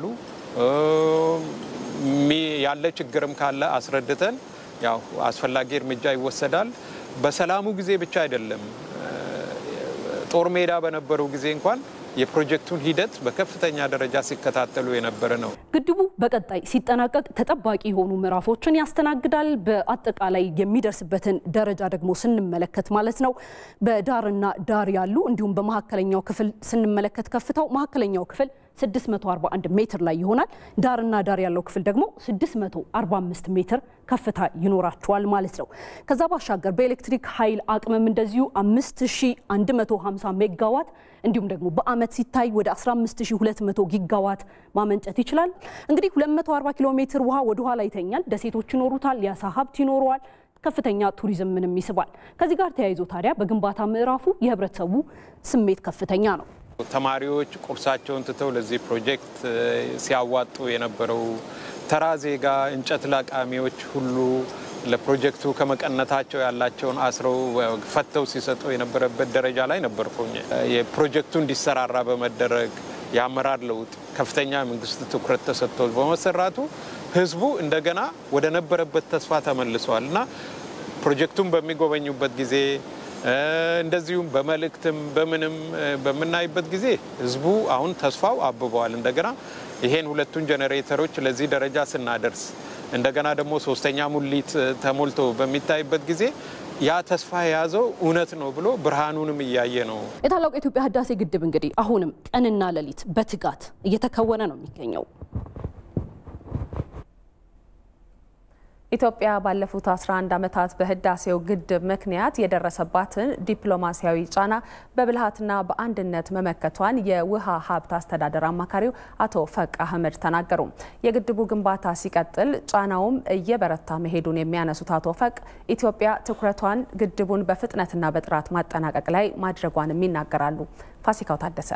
ያለ ችግርም ካለ አስረድተን ያው አስፈላጊ እርምጃ ይወሰዳል። በሰላሙ ጊዜ ብቻ አይደለም፣ ጦር ሜዳ በነበረው ጊዜ እንኳን የፕሮጀክቱን ሂደት በከፍተኛ ደረጃ ሲከታተሉ የነበረ ነው። ግድቡ በቀጣይ ሲጠናቀቅ ተጠባቂ የሆኑ ምዕራፎችን ያስተናግዳል። በአጠቃላይ የሚደርስበትን ደረጃ ደግሞ ስንመለከት ማለት ነው በዳርና ዳር ያሉ እንዲሁም በመካከለኛው ክፍል ስንመለከት ከፍታው መካከለኛው ክፍል 641 ሜትር ላይ ይሆናል። ዳርና ዳር ያለው ክፍል ደግሞ 645 ሜትር ከፍታ ይኖራቸዋል ማለት ነው። ከዛ ባሻገር በኤሌክትሪክ ኃይል አቅምም እንደዚሁ 5150 ሜጋዋት እንዲሁም ደግሞ በአመት ሲታይ ወደ 15200 ጊጋዋት ማመንጨት ይችላል። እንግዲህ 240 ኪሎ ሜትር ውሃ ወደ ኋላ ይተኛል። ደሴቶች ይኖሩታል። የአሳ ሀብት ይኖረዋል። ከፍተኛ ቱሪዝምንም ይስባል። ከዚህ ጋር ተያይዞ ታዲያ በግንባታ ምዕራፉ የህብረተሰቡ ስሜት ከፍተኛ ነው። ተማሪዎች ቁርሳቸውን ትተው ለዚህ ፕሮጀክት ሲያዋጡ የነበረው ተራ ዜጋ፣ እንጨት ለቃሚዎች ሁሉ ለፕሮጀክቱ ከመቀነታቸው ያላቸውን አስረው ፈተው ሲሰጡ የነበረበት ደረጃ ላይ ነበርኩኝ። የፕሮጀክቱ እንዲሰራራ በመደረግ የአመራር ለውጥ ከፍተኛ መንግስት ትኩረት ተሰጥቶ በመሰራቱ ህዝቡ እንደገና ወደ ነበረበት ተስፋ ተመልሰዋል እና ፕሮጀክቱን በሚጎበኙበት ጊዜ እንደዚሁም በመልእክትም በምንም በምናይበት ጊዜ ህዝቡ አሁን ተስፋው አብበዋል። እንደገና ይሄን ሁለቱን ጄኔሬተሮች ለዚህ ደረጃ ስናደርስ እንደገና ደግሞ ሶስተኛ ሙሊት ተሞልቶ በሚታይበት ጊዜ ያ ተስፋ የያዘው እውነት ነው ብሎ ብርሃኑንም እያየ ነው። የታላቁ የኢትዮጵያ ህዳሴ ግድብ እንግዲህ አሁንም ቀንና ሌሊት በትጋት እየተከወነ ነው የሚገኘው። ኢትዮጵያ ባለፉት 11 ዓመታት በህዳሴው ግድብ ምክንያት የደረሰባትን ዲፕሎማሲያዊ ጫና በብልሃትና በአንድነት መመከቷን የውሃ ሀብት አስተዳደር አማካሪው አቶ ፈቅ አህመድ ተናገሩ። የግድቡ ግንባታ ሲቀጥል ጫናውም እየበረታ መሄዱን የሚያነሱት አቶ ፈቅ ኢትዮጵያ ትኩረቷን ግድቡን በፍጥነትና በጥራት ማጠናቀቅ ላይ ማድረጓንም ይናገራሉ። ፋሲካው ታደሰ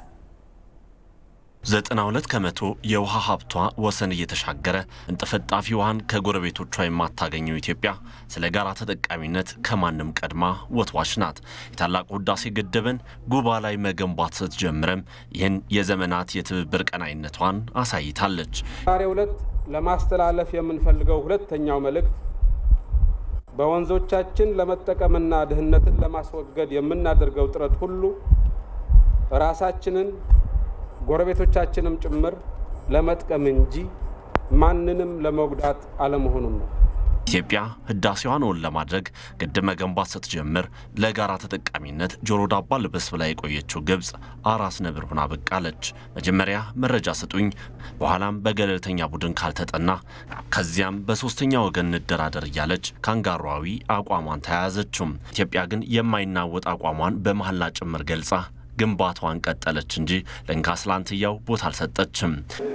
92 ከመቶ የውሃ ሀብቷ ወሰን እየተሻገረ እንጥፍጣፊ ውሃን ከጎረቤቶቿ የማታገኘው ኢትዮጵያ ስለ ጋራ ተጠቃሚነት ከማንም ቀድማ ወትዋች ናት። የታላቁ ህዳሴ ግድብን ጉባ ላይ መገንባት ስትጀምርም ይህን የዘመናት የትብብር ቀናይነቷን አሳይታለች። ዛሬ ዕለት ለማስተላለፍ የምንፈልገው ሁለተኛው መልእክት በወንዞቻችን ለመጠቀምና ድህነትን ለማስወገድ የምናደርገው ጥረት ሁሉ ራሳችንን ጎረቤቶቻችንም ጭምር ለመጥቀም እንጂ ማንንም ለመጉዳት አለመሆኑን ነው። ኢትዮጵያ ህዳሴዋን እውን ለማድረግ ግድብ መገንባት ስትጀምር ለጋራ ተጠቃሚነት ጆሮ ዳባ ልበስ ብላ የቆየችው ግብፅ አራስ ነብር ሆና በቃለች። መጀመሪያ መረጃ ስጡኝ፣ በኋላም በገለልተኛ ቡድን ካልተጠና፣ ከዚያም በሶስተኛ ወገን እንደራደር እያለች ካንጋሯዊ አቋሟን ተያያዘችውም። ኢትዮጵያ ግን የማይናወጥ አቋሟን በመሐላ ጭምር ገልጻ ግንባታዋን ቀጠለች እንጂ ለእንካ ስላንትያው ቦታ አልሰጠችም።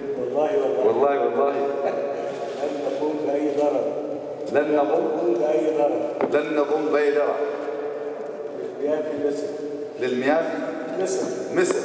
لن نقوم بأي ضرر لن نقوم بأي ضرر للمياه في مصر للمياه في مصر مصر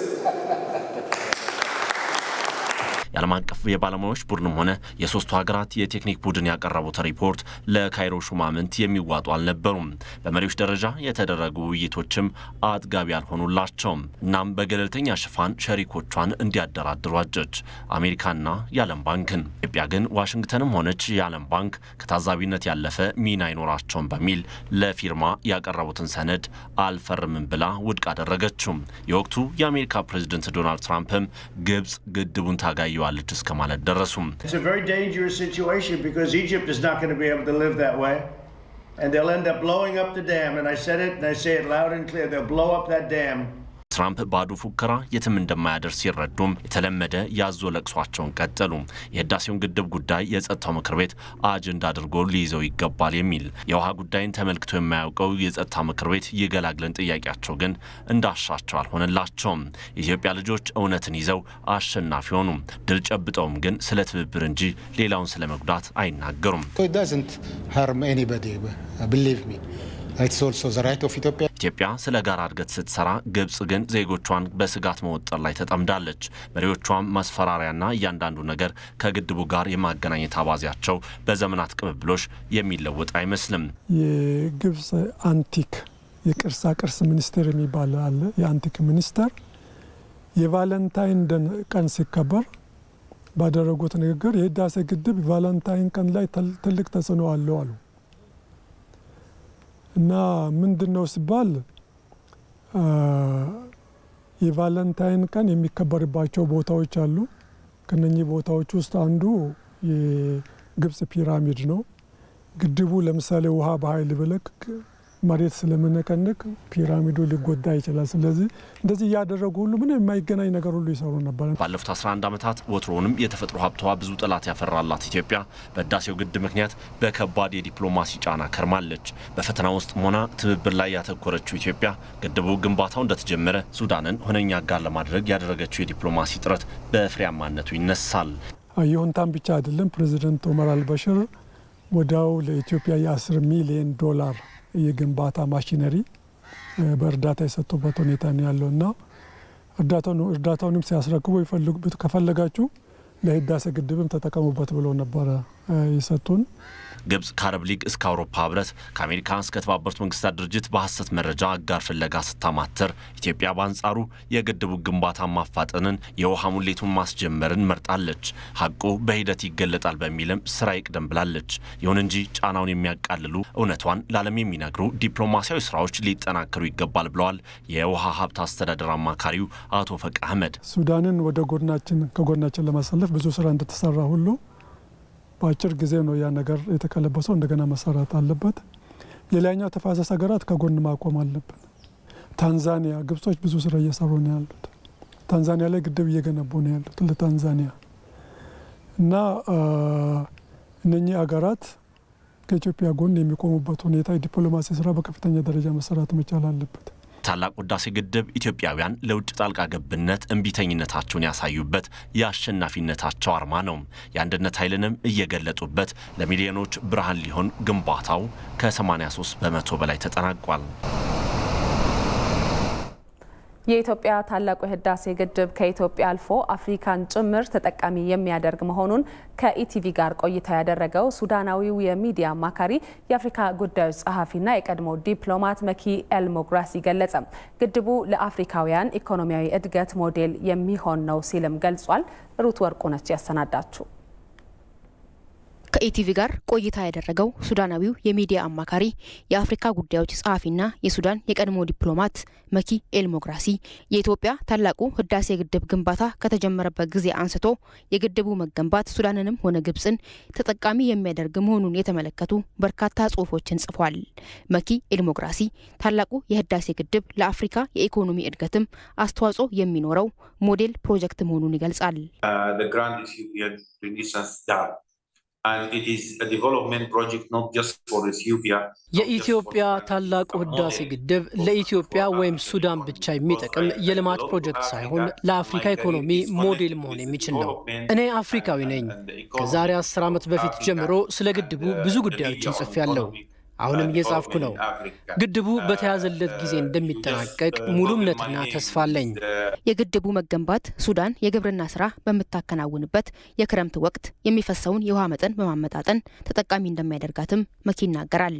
የዓለም አቀፍ የባለሙያዎች ቡድንም ሆነ የሶስቱ ሀገራት የቴክኒክ ቡድን ያቀረቡት ሪፖርት ለካይሮ ሹማምንት የሚዋጡ አልነበሩም። በመሪዎች ደረጃ የተደረጉ ውይይቶችም አጥጋቢ አልሆኑላቸውም። እናም በገለልተኛ ሽፋን ሸሪኮቿን እንዲያደራድሩ አጨች፣ አሜሪካና የዓለም ባንክን። ኢትዮጵያ ግን ዋሽንግተንም ሆነች የዓለም ባንክ ከታዛቢነት ያለፈ ሚና አይኖራቸውም በሚል ለፊርማ ያቀረቡትን ሰነድ አልፈርምም ብላ ውድቅ አደረገችው። የወቅቱ የአሜሪካ ፕሬዝደንት ዶናልድ ትራምፕም ግብጽ ግድቡን ታጋየዋለች እስከ ማለት ደረሱም። It's a very dangerous situation because Egypt is not going to be able to live that way. And they'll end up blowing up the dam. And I said it and I say it loud and clear. They'll blow up that dam. ትራምፕ ባዶ ፉከራ የትም እንደማያደርስ ሲረዱም የተለመደ ያዞ ለቅሷቸውን ቀጠሉ። የህዳሴውን ግድብ ጉዳይ የጸጥታው ምክር ቤት አጀንዳ አድርጎ ሊይዘው ይገባል የሚል የውሃ ጉዳይን ተመልክቶ የማያውቀው የጸጥታ ምክር ቤት ይገላግለን ጥያቄያቸው ግን እንዳሻቸው አልሆነላቸውም። የኢትዮጵያ ልጆች እውነትን ይዘው አሸናፊ ሆኑ። ድል ጨብጠውም ግን ስለ ትብብር እንጂ ሌላውን ስለ መጉዳት አይናገሩም። It doesn't harm anybody, believe me. It's also the right of Ethiopia. ኢትዮጵያ ስለ ጋራ እድገት ስትሰራ ግብጽ ግን ዜጎቿን በስጋት መወጠር ላይ ተጠምዳለች። መሪዎቿም ማስፈራሪያና እያንዳንዱ ነገር ከግድቡ ጋር የማገናኘት አባዜያቸው በዘመናት ቅብብሎሽ የሚለወጥ አይመስልም። የግብጽ አንቲክ የቅርሳ ቅርስ ሚኒስቴር የሚባል አለ። የአንቲክ ሚኒስቴር የቫለንታይን ቀን ሲከበር ባደረጉት ንግግር የህዳሴ ግድብ ቫለንታይን ቀን ላይ ትልቅ ተጽዕኖ አለው አሉ። እና ምንድን ነው ሲባል የቫለንታይን ቀን የሚከበርባቸው ቦታዎች አሉ። ከነኚህ ቦታዎች ውስጥ አንዱ የግብጽ ፒራሚድ ነው። ግድቡ ለምሳሌ ውሃ በኃይል ብለቅ መሬት ስለምነቀንቅ ፒራሚዱ ሊጎዳ ይችላል። ስለዚህ እንደዚህ እያደረጉ ሁሉ ምንም የማይገናኝ ነገር ሁሉ ይሰሩ ነበር። ባለፉት 11 ዓመታት ወትሮውንም የተፈጥሮ ሀብቷ ብዙ ጠላት ያፈራላት ኢትዮጵያ በህዳሴው ግድብ ምክንያት በከባድ የዲፕሎማሲ ጫና ከርማለች። በፈተና ውስጥ ሆና ትብብር ላይ ያተኮረችው ኢትዮጵያ ግድቡ ግንባታው እንደተጀመረ ሱዳንን ሁነኛ አጋር ለማድረግ ያደረገችው የዲፕሎማሲ ጥረት በፍሬያማነቱ ይነሳል። ይሁንታም ብቻ አይደለም። ፕሬዚደንት ኦመር አልበሽር ወዲያው ለኢትዮጵያ የ10 ሚሊዮን ዶላር የግንባታ ማሽነሪ በእርዳታ የሰጡበት ሁኔታ ነው ያለው እና እርዳታውንም ሲያስረክቡ ከፈለጋችሁ ለህዳሴ ግድብም ተጠቀሙበት ብለው ነበረ የሰጡን። ግብጽ ከአረብ ሊግ እስከ አውሮፓ ህብረት ከአሜሪካ እስከ ተባበሩት መንግስታት ድርጅት በሐሰት መረጃ አጋር ፍለጋ ስታማተር፣ ኢትዮጵያ በአንጻሩ የግድቡ ግንባታ ማፋጠንን፣ የውሃ ሙሌቱን ማስጀመርን መርጣለች። ሀቁ በሂደት ይገለጣል በሚልም ስራ ይቅደም ብላለች። ይሁን እንጂ ጫናውን የሚያቃልሉ እውነቷን ለዓለም የሚነግሩ ዲፕሎማሲያዊ ስራዎች ሊጠናከሩ ይገባል ብለዋል የውሃ ሀብት አስተዳደር አማካሪው አቶ ፈቅ አህመድ። ሱዳንን ወደ ጎናችን ከጎናችን ለማሰለፍ ብዙ ስራ እንደተሰራ ሁሉ በአጭር ጊዜ ነው ያ ነገር የተቀለበሰው። እንደገና መሰራት አለበት። የላይኛው ተፋሰስ ሀገራት ከጎን ማቆም አለብን። ታንዛኒያ፣ ግብጾች ብዙ ስራ እየሰሩ ነው ያሉት። ታንዛኒያ ላይ ግድብ እየገነቡ ነው ያሉት ለታንዛኒያ እና እነኚህ ሀገራት ከኢትዮጵያ ጎን የሚቆሙበት ሁኔታ የዲፕሎማሲ ስራ በከፍተኛ ደረጃ መሰራት መቻል አለበት። ታላቁ ህዳሴ ግድብ ኢትዮጵያውያን ለውጭ ጣልቃ ገብነት እምቢተኝነታቸውን ያሳዩበት የአሸናፊነታቸው አርማ ነው። የአንድነት ኃይልንም እየገለጡበት ለሚሊዮኖች ብርሃን ሊሆን ግንባታው ከ83 በመቶ በላይ ተጠናቋል። የኢትዮጵያ ታላቁ የህዳሴ ግድብ ከኢትዮጵያ አልፎ አፍሪካን ጭምር ተጠቃሚ የሚያደርግ መሆኑን ከኢቲቪ ጋር ቆይታ ያደረገው ሱዳናዊው የሚዲያ አማካሪ የአፍሪካ ጉዳዮች ጸሐፊና የቀድሞ ዲፕሎማት መኪ ኤልሞግራሲ ገለጸ። ግድቡ ለአፍሪካውያን ኢኮኖሚያዊ እድገት ሞዴል የሚሆን ነው ሲልም ገልጿል። ሩት ወርቁ ነች ያሰናዳችው። ከኢቲቪ ጋር ቆይታ ያደረገው ሱዳናዊው የሚዲያ አማካሪ የአፍሪካ ጉዳዮች ጸሐፊና የሱዳን የቀድሞ ዲፕሎማት መኪ ኤልሞግራሲ የኢትዮጵያ ታላቁ ህዳሴ ግድብ ግንባታ ከተጀመረበት ጊዜ አንስቶ የግድቡ መገንባት ሱዳንንም ሆነ ግብፅን ተጠቃሚ የሚያደርግ መሆኑን የተመለከቱ በርካታ ጽሁፎችን ጽፏል። መኪ ኤልሞግራሲ ታላቁ የህዳሴ ግድብ ለአፍሪካ የኢኮኖሚ እድገትም አስተዋጽኦ የሚኖረው ሞዴል ፕሮጀክት መሆኑን ይገልጻል። የኢትዮጵያ ታላቁ ህዳሴ ግድብ ለኢትዮጵያ ወይም ሱዳን ብቻ የሚጠቅም የልማት ፕሮጀክት ሳይሆን ለአፍሪካ ኢኮኖሚ ሞዴል መሆን የሚችል ነው። እኔ አፍሪካዊ ነኝ። ከዛሬ አስር ዓመት በፊት ጀምሮ ስለ ግድቡ ብዙ ጉዳዮችን ጽፌያለሁ። አሁንም እየጻፍኩ ነው። ግድቡ በተያዘለት ጊዜ እንደሚጠናቀቅ ሙሉ እምነትና ተስፋ አለኝ። የግድቡ መገንባት ሱዳን የግብርና ስራ በምታከናውንበት የክረምት ወቅት የሚፈሰውን የውሃ መጠን በማመጣጠን ተጠቃሚ እንደሚያደርጋትም መኪ ይናገራል።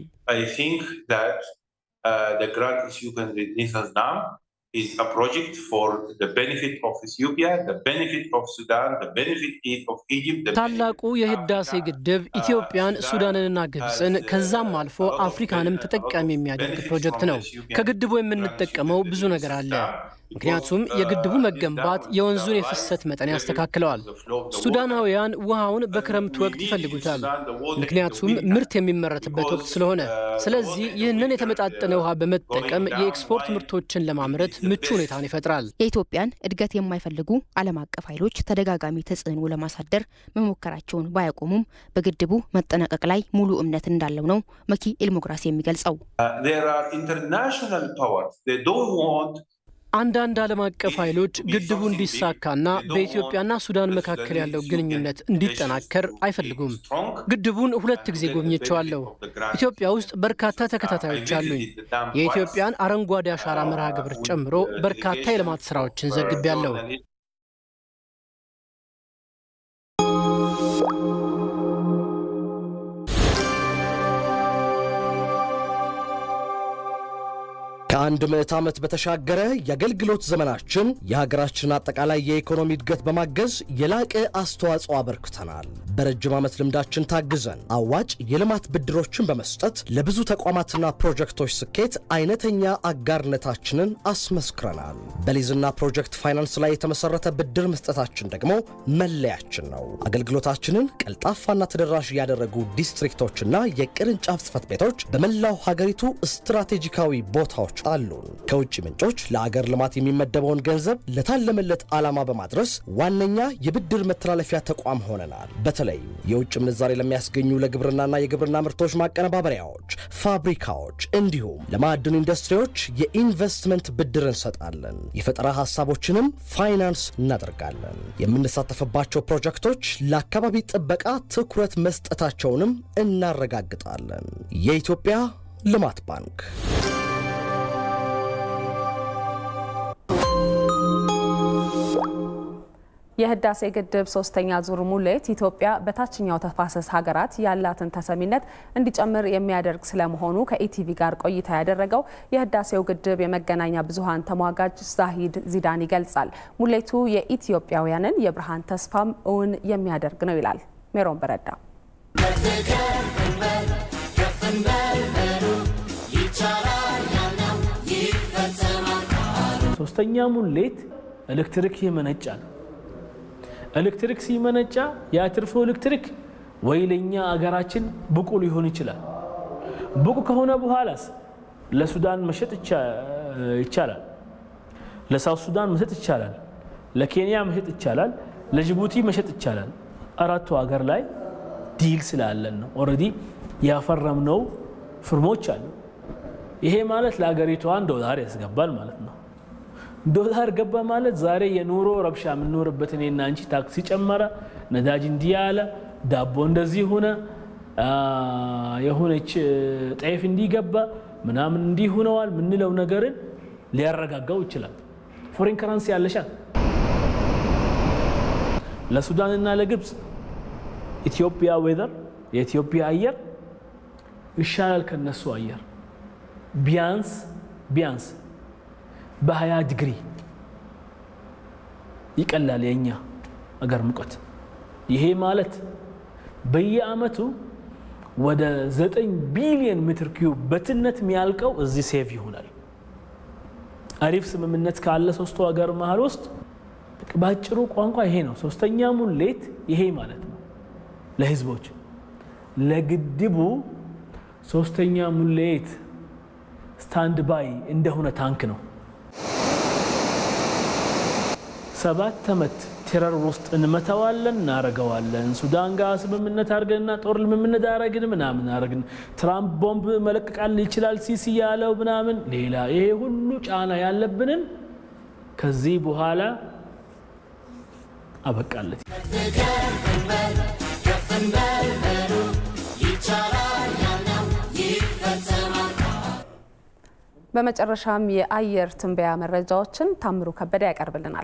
is a project for the benefit of Ethiopia, the benefit of Sudan, the benefit of Egypt. ታላቁ የህዳሴ ግድብ ኢትዮጵያን፣ ሱዳንንና ግብፅን ከዛም አልፎ አፍሪካንም ተጠቃሚ የሚያደርግ ፕሮጀክት ነው። ከግድቡ የምንጠቀመው ብዙ ነገር አለ። ምክንያቱም የግድቡ መገንባት የወንዙን የፍሰት መጠን ያስተካክለዋል። ሱዳናውያን ውሃውን በክረምት ወቅት ይፈልጉታል፣ ምክንያቱም ምርት የሚመረትበት ወቅት ስለሆነ። ስለዚህ ይህንን የተመጣጠነ ውሃ በመጠቀም የኤክስፖርት ምርቶችን ለማምረት ምቹ ሁኔታን ይፈጥራል። የኢትዮጵያን እድገት የማይፈልጉ ዓለም አቀፍ ኃይሎች ተደጋጋሚ ተጽዕኖ ለማሳደር መሞከራቸውን ባያቆሙም በግድቡ መጠናቀቅ ላይ ሙሉ እምነት እንዳለው ነው መኪ ኤልሞግራሲ የሚገልጸው። አንዳንድ ዓለም አቀፍ ኃይሎች ግድቡ እንዲሳካና በኢትዮጵያና ሱዳን መካከል ያለው ግንኙነት እንዲጠናከር አይፈልጉም። ግድቡን ሁለት ጊዜ ጎብኝቸዋለሁ። ኢትዮጵያ ውስጥ በርካታ ተከታታዮች አሉኝ። የኢትዮጵያን አረንጓዴ አሻራ መርሃ ግብር ጨምሮ በርካታ የልማት ስራዎችን ዘግቤያለሁ። ከአንድ ምዕት ዓመት በተሻገረ የአገልግሎት ዘመናችን የሀገራችን አጠቃላይ የኢኮኖሚ እድገት በማገዝ የላቀ አስተዋጽኦ አበርክተናል። በረጅም ዓመት ልምዳችን ታግዘን አዋጭ የልማት ብድሮችን በመስጠት ለብዙ ተቋማትና ፕሮጀክቶች ስኬት አይነተኛ አጋርነታችንን አስመስክረናል። በሊዝና ፕሮጀክት ፋይናንስ ላይ የተመሰረተ ብድር መስጠታችን ደግሞ መለያችን ነው። አገልግሎታችንን ቀልጣፋና ተደራሽ ያደረጉ ዲስትሪክቶችና የቅርንጫፍ ጽህፈት ቤቶች በመላው ሀገሪቱ ስትራቴጂካዊ ቦታዎች አሉን። ከውጭ ምንጮች ለአገር ልማት የሚመደበውን ገንዘብ ለታለመለት ዓላማ በማድረስ ዋነኛ የብድር መተላለፊያ ተቋም ሆነናል። በተለይም የውጭ ምንዛሬ ለሚያስገኙ ለግብርናና የግብርና ምርቶች ማቀነባበሪያዎች፣ ፋብሪካዎች እንዲሁም ለማዕድን ኢንዱስትሪዎች የኢንቨስትመንት ብድር እንሰጣለን። የፈጠራ ሀሳቦችንም ፋይናንስ እናደርጋለን። የምንሳተፍባቸው ፕሮጀክቶች ለአካባቢ ጥበቃ ትኩረት መስጠታቸውንም እናረጋግጣለን። የኢትዮጵያ ልማት ባንክ የህዳሴ ግድብ ሶስተኛ ዙር ሙሌት ኢትዮጵያ በታችኛው ተፋሰስ ሀገራት ያላትን ተሰሚነት እንዲጨምር የሚያደርግ ስለመሆኑ ከኢቲቪ ጋር ቆይታ ያደረገው የህዳሴው ግድብ የመገናኛ ብዙኃን ተሟጋጅ ዛሂድ ዚዳን ይገልጻል። ሙሌቱ የኢትዮጵያውያንን የብርሃን ተስፋም እውን የሚያደርግ ነው ይላል። ሜሮን በረዳ ሶስተኛ ሙሌት ኤሌክትሪክ ይመነጫል። ኤሌክትሪክ ሲመነጫ የአትርፎ ኤሌክትሪክ ወይ ለኛ አገራችን ብቁ ሊሆን ይችላል። ብቁ ከሆነ በኋላስ ለሱዳን መሸጥ ይቻላል፣ ለሳውት ሱዳን መሸጥ ይቻላል፣ ለኬንያ መሸጥ ይቻላል፣ ለጅቡቲ መሸጥ ይቻላል። አራቱ ሀገር ላይ ዲል ስላለን ነው። ኦልሬዲ ያፈረምነው ፍርሞች አሉ። ይሄ ማለት ለሀገሪቷን ዶላር ያስገባል ማለት ነው። ዶላር ገባ ማለት ዛሬ የኑሮ ረብሻ የምንኖርበት እኔና አንቺ ታክሲ ጨመረ፣ ነዳጅ እንዲህ አለ፣ ዳቦ እንደዚህ ሆነ፣ የሆነች ጤፍ እንዲህ ገባ፣ ምናምን እንዲህ ሆነዋል ምንለው ነገርን ሊያረጋጋው ይችላል። ፎሬን ከረንሲ ያለሻል። ለሱዳንና ለግብፅ ኢትዮጵያ ዌዘር የኢትዮጵያ አየር ይሻላል ከነሱ አየር ቢያንስ ቢያንስ በሀያ ዲግሪ ይቀላል የኛ አገር ሙቀት። ይሄ ማለት በየአመቱ ወደ 9 ቢሊዮን ሜትር ኪዩብ በትነት የሚያልቀው እዚህ ሴቭ ይሆናል። አሪፍ ስምምነት ካለ ሶስቱ ሀገር መሀል ውስጥ በአጭሩ ቋንቋ ይሄ ነው። ሶስተኛ ሙሌት ይሄ ማለት ነው ለህዝቦች ለግድቡ ሶስተኛ ሙሌት ስታንድ ባይ እንደሆነ ታንክ ነው። ሰባት ዓመት ቴረር ውስጥ እንመተዋለን፣ እናረገዋለን። ሱዳን ጋር ስምምነት አድርገንና ጦር ልምምነት አረግን ምናምን አረግን። ትራምፕ ቦምብ መለቀቃል ይችላል ሲሲ ያለው ምናምን ሌላ ይሄ ሁሉ ጫና ያለብንን ከዚህ በኋላ አበቃለት። በመጨረሻም የአየር ትንበያ መረጃዎችን ታምሩ ከበደ ያቀርብልናል።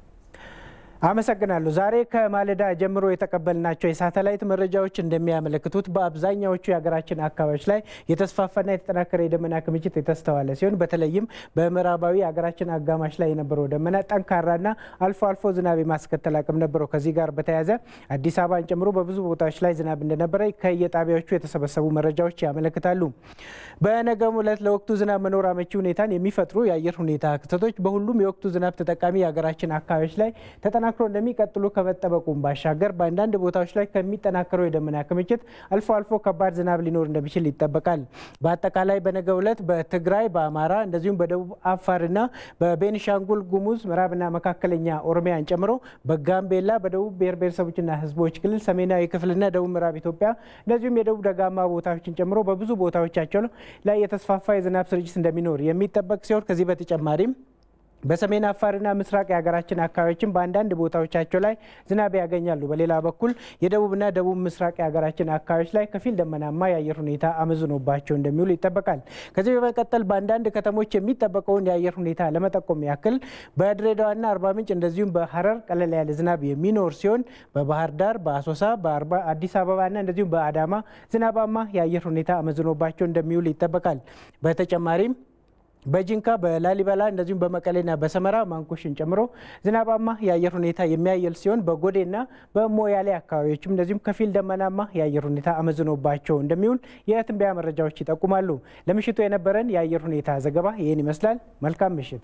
አመሰግናለሁ። ዛሬ ከማለዳ ጀምሮ የተቀበልናቸው የሳተላይት መረጃዎች እንደሚያመለክቱት በአብዛኛዎቹ የሀገራችን አካባቢዎች ላይ የተስፋፋና የተጠናከረ የደመና ክምችት የተስተዋለ ሲሆን በተለይም በምዕራባዊ የሀገራችን አጋማሽ ላይ የነበረው ደመና ጠንካራና አልፎ አልፎ ዝናብ የማስከተል አቅም ነበረው። ከዚህ ጋር በተያያዘ አዲስ አበባን ጨምሮ በብዙ ቦታዎች ላይ ዝናብ እንደነበረ ከየጣቢያዎቹ የተሰበሰቡ መረጃዎች ያመለክታሉ። በነገው ዕለት ለወቅቱ ዝናብ መኖር አመቺ ሁኔታን የሚፈጥሩ የአየር ሁኔታ ክስተቶች በሁሉም የወቅቱ ዝናብ ተጠቃሚ የሀገራችን አካባቢዎች ላይ ተጠናክሮ እንደሚቀጥሉ ከመጠበቁም ባሻገር በአንዳንድ ቦታዎች ላይ ከሚጠናከረው የደመና ክምችት አልፎ አልፎ ከባድ ዝናብ ሊኖር እንደሚችል ይጠበቃል። በአጠቃላይ በነገው ዕለት በትግራይ፣ በአማራ እንደዚሁም በደቡብ አፋርና በቤኒሻንጉል ጉሙዝ ምዕራብና መካከለኛ ኦሮሚያን ጨምሮ በጋምቤላ፣ በደቡብ ብሔር ብሔረሰቦችና ሕዝቦች ክልል ሰሜናዊ ክፍልና ደቡብ ምዕራብ ኢትዮጵያ እንደዚሁም የደቡብ ደጋማ ቦታዎችን ጨምሮ በብዙ ቦታዎቻቸው ላይ የተስፋፋ የዝናብ ስርጭት እንደሚኖር የሚጠበቅ ሲሆን ከዚህ በተጨማሪም በሰሜን አፋርና ምስራቅ የሀገራችን አካባቢዎችን በአንዳንድ ቦታዎቻቸው ላይ ዝናብ ያገኛሉ። በሌላ በኩል የደቡብና ደቡብ ምስራቅ የሀገራችን አካባቢዎች ላይ ከፊል ደመናማ የአየር ሁኔታ አመዝኖባቸው እንደሚውሉ ይጠበቃል። ከዚህ በመቀጠል በአንዳንድ ከተሞች የሚጠበቀውን የአየር ሁኔታ ለመጠቆም ያክል በድሬዳዋና አርባ ምንጭ እንደዚሁም በሀረር ቀለል ያለ ዝናብ የሚኖር ሲሆን በባህር ዳር፣ በአሶሳ፣ በአዲስ አበባና እንደዚሁም በአዳማ ዝናባማ የአየር ሁኔታ አመዝኖባቸው እንደሚውል ይጠበቃል። በተጨማሪም በጂንካ በላሊበላ እንደዚሁም በመቀሌና በሰመራ ማንኮሽን ጨምሮ ዝናባማ የአየር ሁኔታ የሚያየል ሲሆን በጎዴና በሞያሌ አካባቢዎችም እንደዚሁም ከፊል ደመናማ የአየር ሁኔታ አመዝኖባቸው እንደሚውል የትንበያ መረጃዎች ይጠቁማሉ። ለምሽቱ የነበረን የአየር ሁኔታ ዘገባ ይህን ይመስላል። መልካም ምሽት።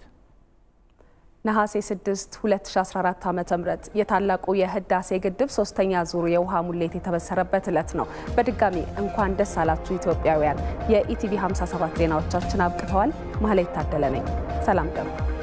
ነሐሴ 6 2014 ዓ ም የታላቁ የህዳሴ ግድብ ሶስተኛ ዙር የውሃ ሙሌት የተበሰረበት ዕለት ነው። በድጋሚ እንኳን ደስ አላችሁ ኢትዮጵያውያን። የኢቲቪ 57 ዜናዎቻችን አብቅተዋል። ማህሌት ታደለ ነኝ። ሰላም ደሩ